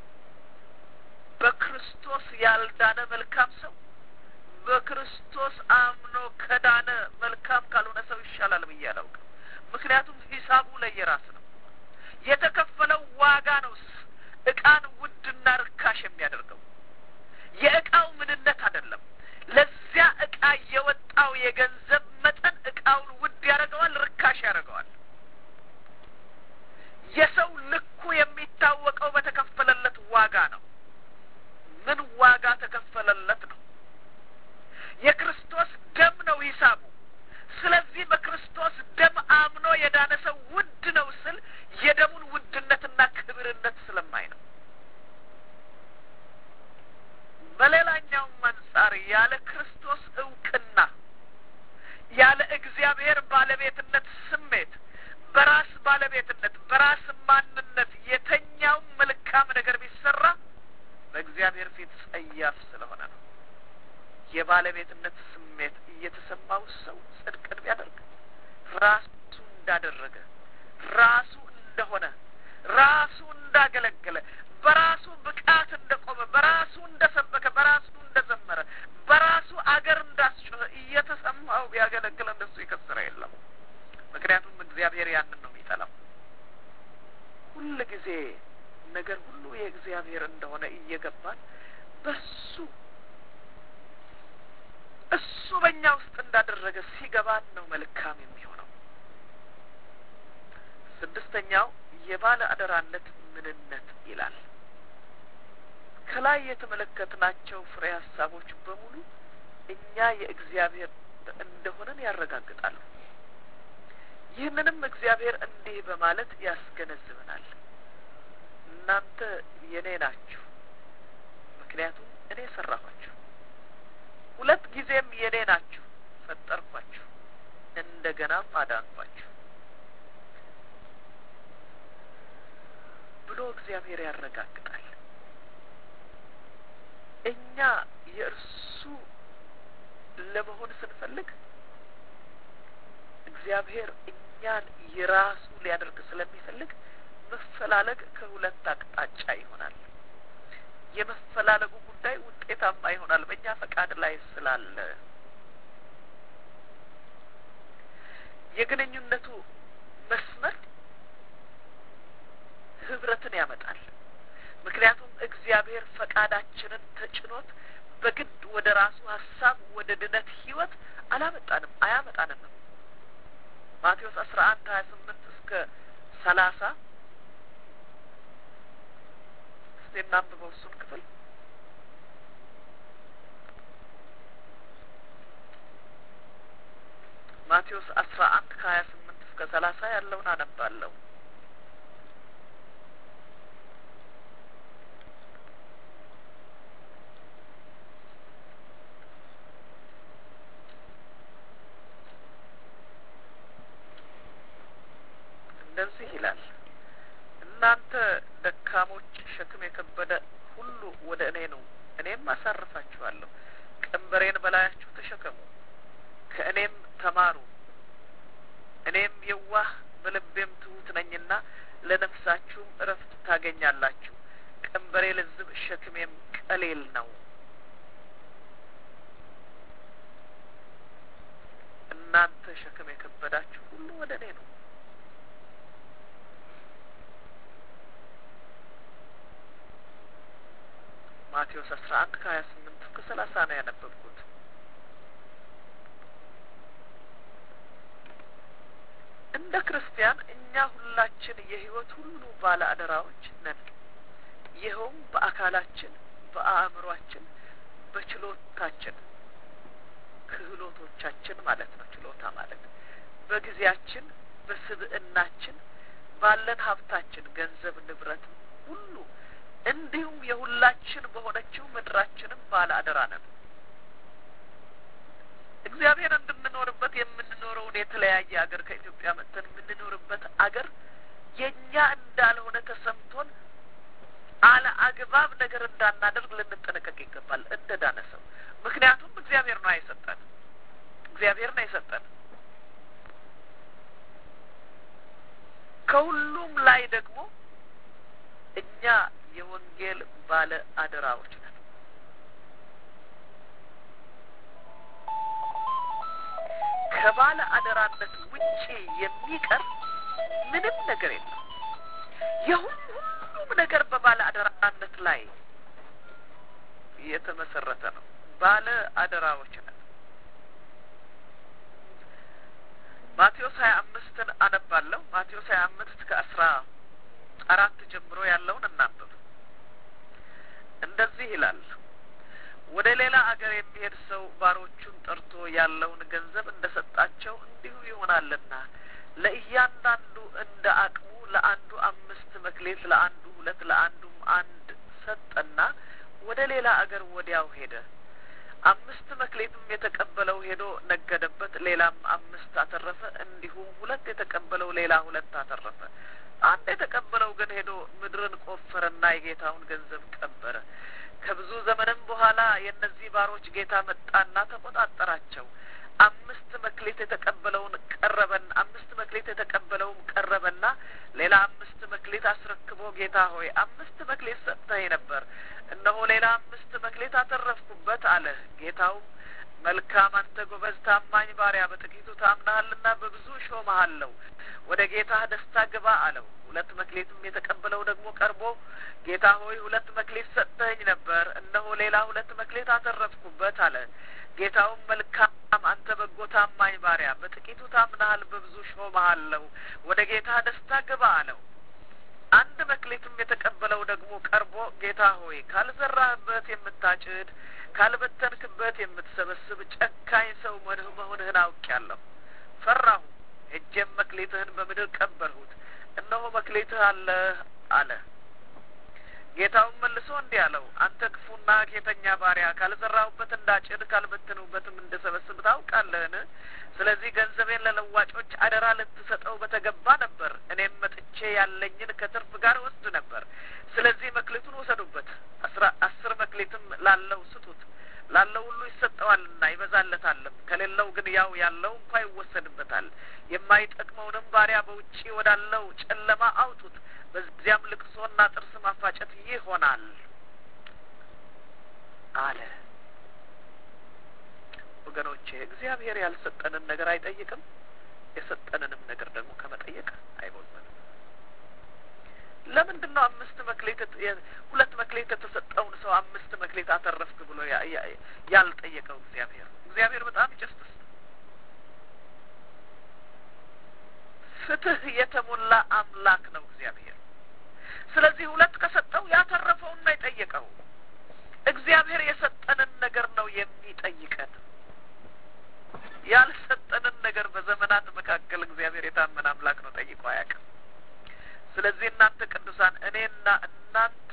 በክርስቶስ ያልዳነ መልካም ሰው በክርስቶስ አምኖ ከዳነ መልካም ካልሆነ ሰው ይሻላል ብዬ አላውቅም። ምክንያቱም ሂሳቡ ለየራስ ነው። የተከፈለው ዋጋ ነው እቃን ውድና ርካሽ የሚያደርገው የእቃው ምንነት አይደለም። ለዚያ እቃ የወጣው የገንዘብ መጠን እቃውን ውድ ያደርገዋል፣ ርካሽ ያደርገዋል። የሰው ልኩ የሚታወቀው በተከፈለለት ዋጋ ነው። ምን ዋጋ ተከፈለለት ነው? የክርስቶስ ደም ነው ሂሳቡ። ስለዚህ በክርስቶስ ደም አምኖ የዳነ ሰው ውድ ነው ስል የደሙን ውድነትና ክብርነት ስለማይ ነው። በሌላኛውም አንጻር ያለ ክርስቶስ እውቅና ያለ እግዚአብሔር ባለቤትነት ስሜት በራስ ባለቤትነት በራስ ማንነት የተኛውም መልካም ነገር ቢሰራ በእግዚአብሔር ፊት ጸያፍ ስለሆነ ነው። የባለቤትነት ስሜት እየተሰማው ሰው ጽድቅን ቢያደርግ ራሱ እንዳደረገ ራሱ እንደሆነ ራሱ እንዳገለገለ በራሱ ብቃት እንደቆመ በራሱ እንደሰበከ በራሱ እንደዘመረ በራሱ አገር እንዳስጮኸ እየተሰማው ቢያገለግል እንደሱ የከሰረ የለም። ምክንያቱም እግዚአብሔር ያንን ነው የሚጠላው። ሁል ጊዜ ነገር ሁሉ የእግዚአብሔር እንደሆነ እየገባን በሱ እሱ በእኛ ውስጥ እንዳደረገ ሲገባን ነው መልካም የሚሆነው። ስድስተኛው የባለ አደራነት ምንነት ይላል። ከላይ የተመለከትናቸው ፍሬ ሀሳቦች በሙሉ እኛ የእግዚአብሔር እንደሆነን ያረጋግጣሉ። ይህንንም እግዚአብሔር እንዲህ በማለት ያስገነዝበናል። እናንተ የኔ ናችሁ፣ ምክንያቱም እኔ ሰራኋችሁ። ሁለት ጊዜም የኔ ናችሁ፣ ፈጠርኳችሁ፣ እንደገናም አዳንኳችሁ ብሎ እግዚአብሔር ያረጋግጣል። እኛ የእርሱ ለመሆን ስንፈልግ እግዚአብሔር እኛን የራሱ ሊያደርግ ስለሚፈልግ መፈላለግ ከሁለት አቅጣጫ ይሆናል። የመፈላለጉ ጉዳይ ውጤታማ ይሆናል በእኛ ፈቃድ ላይ ስላለ። የግንኙነቱ መስመር ህብረትን ያመጣል። ምክንያቱም እግዚአብሔር ፈቃዳችንን ተጭኖት በግድ ወደ ራሱ ሀሳብ ወደ ድነት ህይወት አላመጣንም አያመጣንም። ማቴዎስ አስራ አንድ ሀያ ስምንት እስከ ሰላሳ እስቲ እናንብበው እሱን ክፍል ማቴዎስ አስራ አንድ ከሀያ ስምንት እስከ ሰላሳ ያለውን አነባለሁ። እንደዚህ ይላል። እናንተ ደካሞች፣ ሸክም የከበደ ሁሉ ወደ እኔ ነው፣ እኔም አሳርፋችኋለሁ። ቀንበሬን በላያችሁ ተሸከሙ፣ ከእኔም ተማሩ እኔም የዋህ በልቤም ትሁት ነኝና ለነፍሳችሁም እረፍት ታገኛላችሁ። ቀንበሬ ልዝብ ሸክሜም ቀሌል ነው። እናንተ ሸክም የከበዳችሁ ሁሉ ወደ እኔ ነው። ማቴዎስ አስራ አንድ ከሀያ ስምንት እስከ ሰላሳ ነው ያነበብኩት። እንደ ክርስቲያን እኛ ሁላችን የሕይወት ሁሉ ባለ አደራዎች ነን። ይኸውም በአካላችን፣ በአእምሯችን፣ በችሎታችን ክህሎቶቻችን ማለት ነው። ችሎታ ማለት በጊዜያችን፣ በስብዕናችን፣ ባለን ሀብታችን፣ ገንዘብ፣ ንብረት ሁሉ እንዲሁም የሁላችን በሆነችው ምድራችንም ባለ አደራ ነን። እግዚአብሔር እንድንኖርበት የምንኖረውን የተለያየ አገር ከኢትዮጵያ መጥተን የምንኖርበት አገር የእኛ እንዳልሆነ ተሰምቶን አለ አግባብ ነገር እንዳናደርግ ልንጠነቀቅ ይገባል እንደ ዳነ ሰው። ምክንያቱም እግዚአብሔር ነው የሰጠን፣ እግዚአብሔር ነው የሰጠን። ከሁሉም ላይ ደግሞ እኛ የወንጌል ባለ አደራዎች ነን። ከባለ አደራነት ውጪ የሚቀር ምንም ነገር የለም። የሁሉም ነገር በባለ አደራነት ላይ የተመሰረተ ነው። ባለ አደራዎች ነን። ማቴዎስ ሀያ አምስትን አነባለሁ። ማቴዎስ ሀያ አምስት ከአስራ አራት ጀምሮ ያለውን እናንብብ። እንደዚህ ይላል ወደ ሌላ አገር የሚሄድ ሰው ባሮቹን ጠርቶ ያለውን ገንዘብ እንደ ሰጣቸው እንዲሁ ይሆናልና ለእያንዳንዱ እንደ አቅሙ ለአንዱ አምስት መክሌት፣ ለአንዱ ሁለት፣ ለአንዱም አንድ ሰጠና ወደ ሌላ አገር ወዲያው ሄደ። አምስት መክሌትም የተቀበለው ሄዶ ነገደበት፣ ሌላም አምስት አተረፈ። እንዲሁም ሁለት የተቀበለው ሌላ ሁለት አተረፈ። አንድ የተቀበለው ግን ሄዶ ምድርን ቆፈረና የጌታውን ገንዘብ ቀበረ። ከብዙ ዘመንም በኋላ የእነዚህ ባሮች ጌታ መጣና ተቆጣጠራቸው። አምስት መክሌት የተቀበለውን ቀረበን አምስት መክሌት የተቀበለውም ቀረበና ሌላ አምስት መክሌት አስረክቦ ጌታ ሆይ አምስት መክሌት ሰጥተኸኝ ነበር፣ እነሆ ሌላ አምስት መክሌት አተረፍኩበት አለ። ጌታውም መልካም አንተ ጎበዝ ታማኝ ባሪያ፣ በጥቂቱ ታምናሃልና በብዙ ሾመሃለሁ፣ ወደ ጌታህ ደስታ ግባ አለው። ሁለት መክሌትም የተቀበለው ደግሞ ቀርቦ ጌታ ሆይ ሁለት መክሌት ሰጥተኸኝ ነበር፣ እነሆ ሌላ ሁለት መክሌት አተረፍኩበት አለ። ጌታውም መልካም አንተ በጎ ታማኝ ባሪያ፣ በጥቂቱ ታምናሃል፣ በብዙ ሾመሃለሁ፣ ወደ ጌታህ ደስታ ግባ አለው። አንድ መክሌትም የተቀበለው ደግሞ ቀርቦ ጌታ ሆይ ካልዘራህበት የምታጭድ ካልበተንክበት የምትሰበስብ ጨካኝ ሰው መሆንህን አውቄአለሁ። ፈራሁ፣ ሄጄም መክሌትህን በምድር ቀበርሁት፣ እነሆ መክሌትህ አለህ አለ። ጌታውን መልሶ እንዲህ አለው፣ አንተ ክፉና ጌተኛ ባሪያ፣ ካልዘራሁበት እንዳጭድ ካልበተንሁበትም እንደሰበስብ ታውቃለህን? ስለዚህ ገንዘቤን ለለዋጮች አደራ ልትሰጠው በተገባ ነበር። እኔም መጥቼ ያለኝን ከትርፍ ጋር ወስድ ነበር። ስለዚህ መክሊቱን ውሰዱበት፣ አስራ አስር መክሊትም ላለው ስጡት። ላለው ሁሉ ይሰጠዋልና ይበዛለታልም፣ ከሌለው ግን ያው ያለው እንኳ ይወሰድበታል። የማይጠቅመውንም ባሪያ በውጪ ወዳለው ጨለማ አውጡት፣ በዚያም ልቅሶና ጥርስ ማፋጨት ይሆናል አለ። ወገኖቼ እግዚአብሔር ያልሰጠንን ነገር አይጠይቅም። የሰጠንንም ነገር ደግሞ ከመጠየቅ አይቦዘንም። ለምንድን ነው አምስት መክሌት ሁለት መክሌት የተሰጠውን ሰው አምስት መክሌት አተረፍክ ብሎ ያልጠየቀው እግዚአብሔር? እግዚአብሔር በጣም ጀስትስ ፍትህ የተሞላ አምላክ ነው እግዚአብሔር። ስለዚህ ሁለት ከሰጠው ያተረፈውን ነው የጠየቀው። እግዚአብሔር የሰጠንን ነገር ነው የሚጠይቀን። ያልሰጠንን ነገር በዘመናት መካከል እግዚአብሔር የታመነ አምላክ ነው፣ ጠይቆ አያውቅም። ስለዚህ እናንተ ቅዱሳን እኔና እናንተ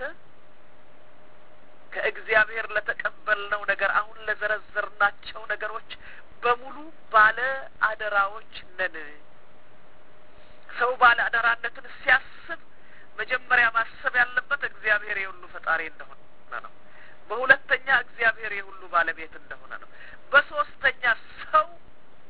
ከእግዚአብሔር ለተቀበልነው ነገር አሁን ለዘረዘርናቸው ነገሮች በሙሉ ባለ አደራዎች ነን። ሰው ባለ አደራነትን ሲያስብ መጀመሪያ ማሰብ ያለበት እግዚአብሔር የሁሉ ፈጣሪ እንደሆነ ነው። በሁለተኛ እግዚአብሔር የሁሉ ባለቤት እንደሆነ ነው። በሶስተኛ ሰው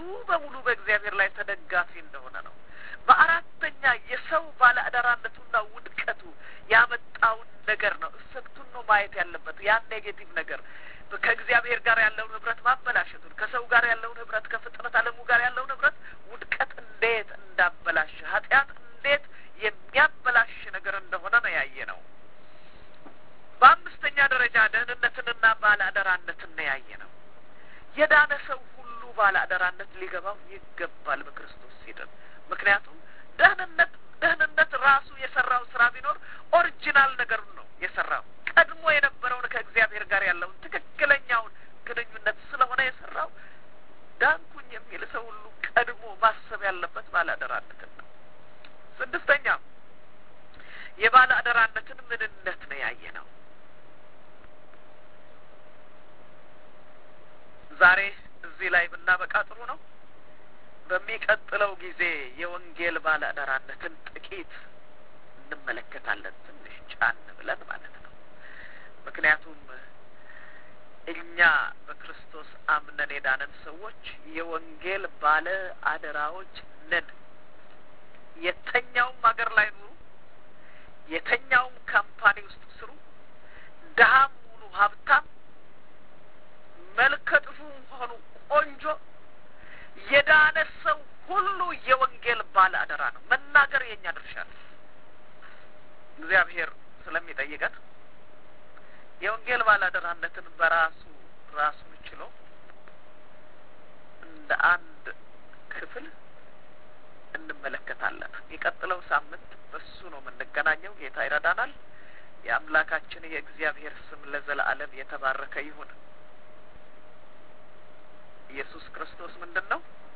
በሙሉ በእግዚአብሔር ላይ ተደጋፊ እንደሆነ ነው። በአራተኛ የሰው ባለአደራነቱና ውድቀቱ ያመጣውን ነገር ነው። እሰብቱን ነው ማየት ያለበት። ያን ኔጌቲቭ ነገር ከእግዚአብሔር ጋር ያለውን ህብረት ማበላሸቱን፣ ከሰው ጋር ያለውን ህብረት፣ ከፍጥረት ዓለሙ ጋር ያለውን ህብረት ውድቀት እንዴት እንዳበላሸ ኃጢአት እንዴት የሚያበላሽ ነገር እንደሆነ ነው ያየ ነው። በአምስተኛ ደረጃ ደህንነትንና ባለአደራነትን ነው ያየ ነው። የዳነ ሰው ሁሉ ባለአደራነት ሊገባው ይገባል በክርስቶስ ሲድን። ምክንያቱም ደህንነት ደህንነት ራሱ የሰራው ስራ ቢኖር ኦሪጂናል ነገሩን ነው የሰራው ቀድሞ የነበረውን ከእግዚአብሔር ጋር ያለውን ትክክለኛውን ግንኙነት ስለሆነ የሰራው ዳንኩኝ የሚል ሰው ሁሉ ቀድሞ ማሰብ ያለበት ባለአደራነትን ነው። ስድስተኛ የባለ አደራነትን ምንነት ነው ያየ ነው። ዛሬ እዚህ ላይ ብናበቃ ጥሩ ነው። በሚቀጥለው ጊዜ የወንጌል ባለ አደራነትን ጥቂት እንመለከታለን፣ ትንሽ ጫን ብለን ማለት ነው። ምክንያቱም እኛ በክርስቶስ አምነን የዳነን ሰዎች የወንጌል ባለ አደራዎች ነን። የተኛውም ሀገር ላይ ኑሩ፣ የተኛውም ካምፓኒ ውስጥ ስሩ፣ ድሀም ሁኑ ሀብታም፣ መልከ ጥፉም ሆኑ ቆንጆ፣ የዳነ ሰው ሁሉ የወንጌል ባለ አደራ ነው። መናገር የእኛ ድርሻ ነው። እግዚአብሔር ስለሚጠይቀን የወንጌል ባለ አደራነትን በራሱ ራሱን ችሎ እንደ አንድ ክፍል እንመለከታለን። የቀጥለው ሳምንት በሱ ነው የምንገናኘው። ጌታ ይረዳናል። የአምላካችን የእግዚአብሔር ስም ለዘላለም የተባረከ ይሁን። ኢየሱስ ክርስቶስ ምንድን ነው?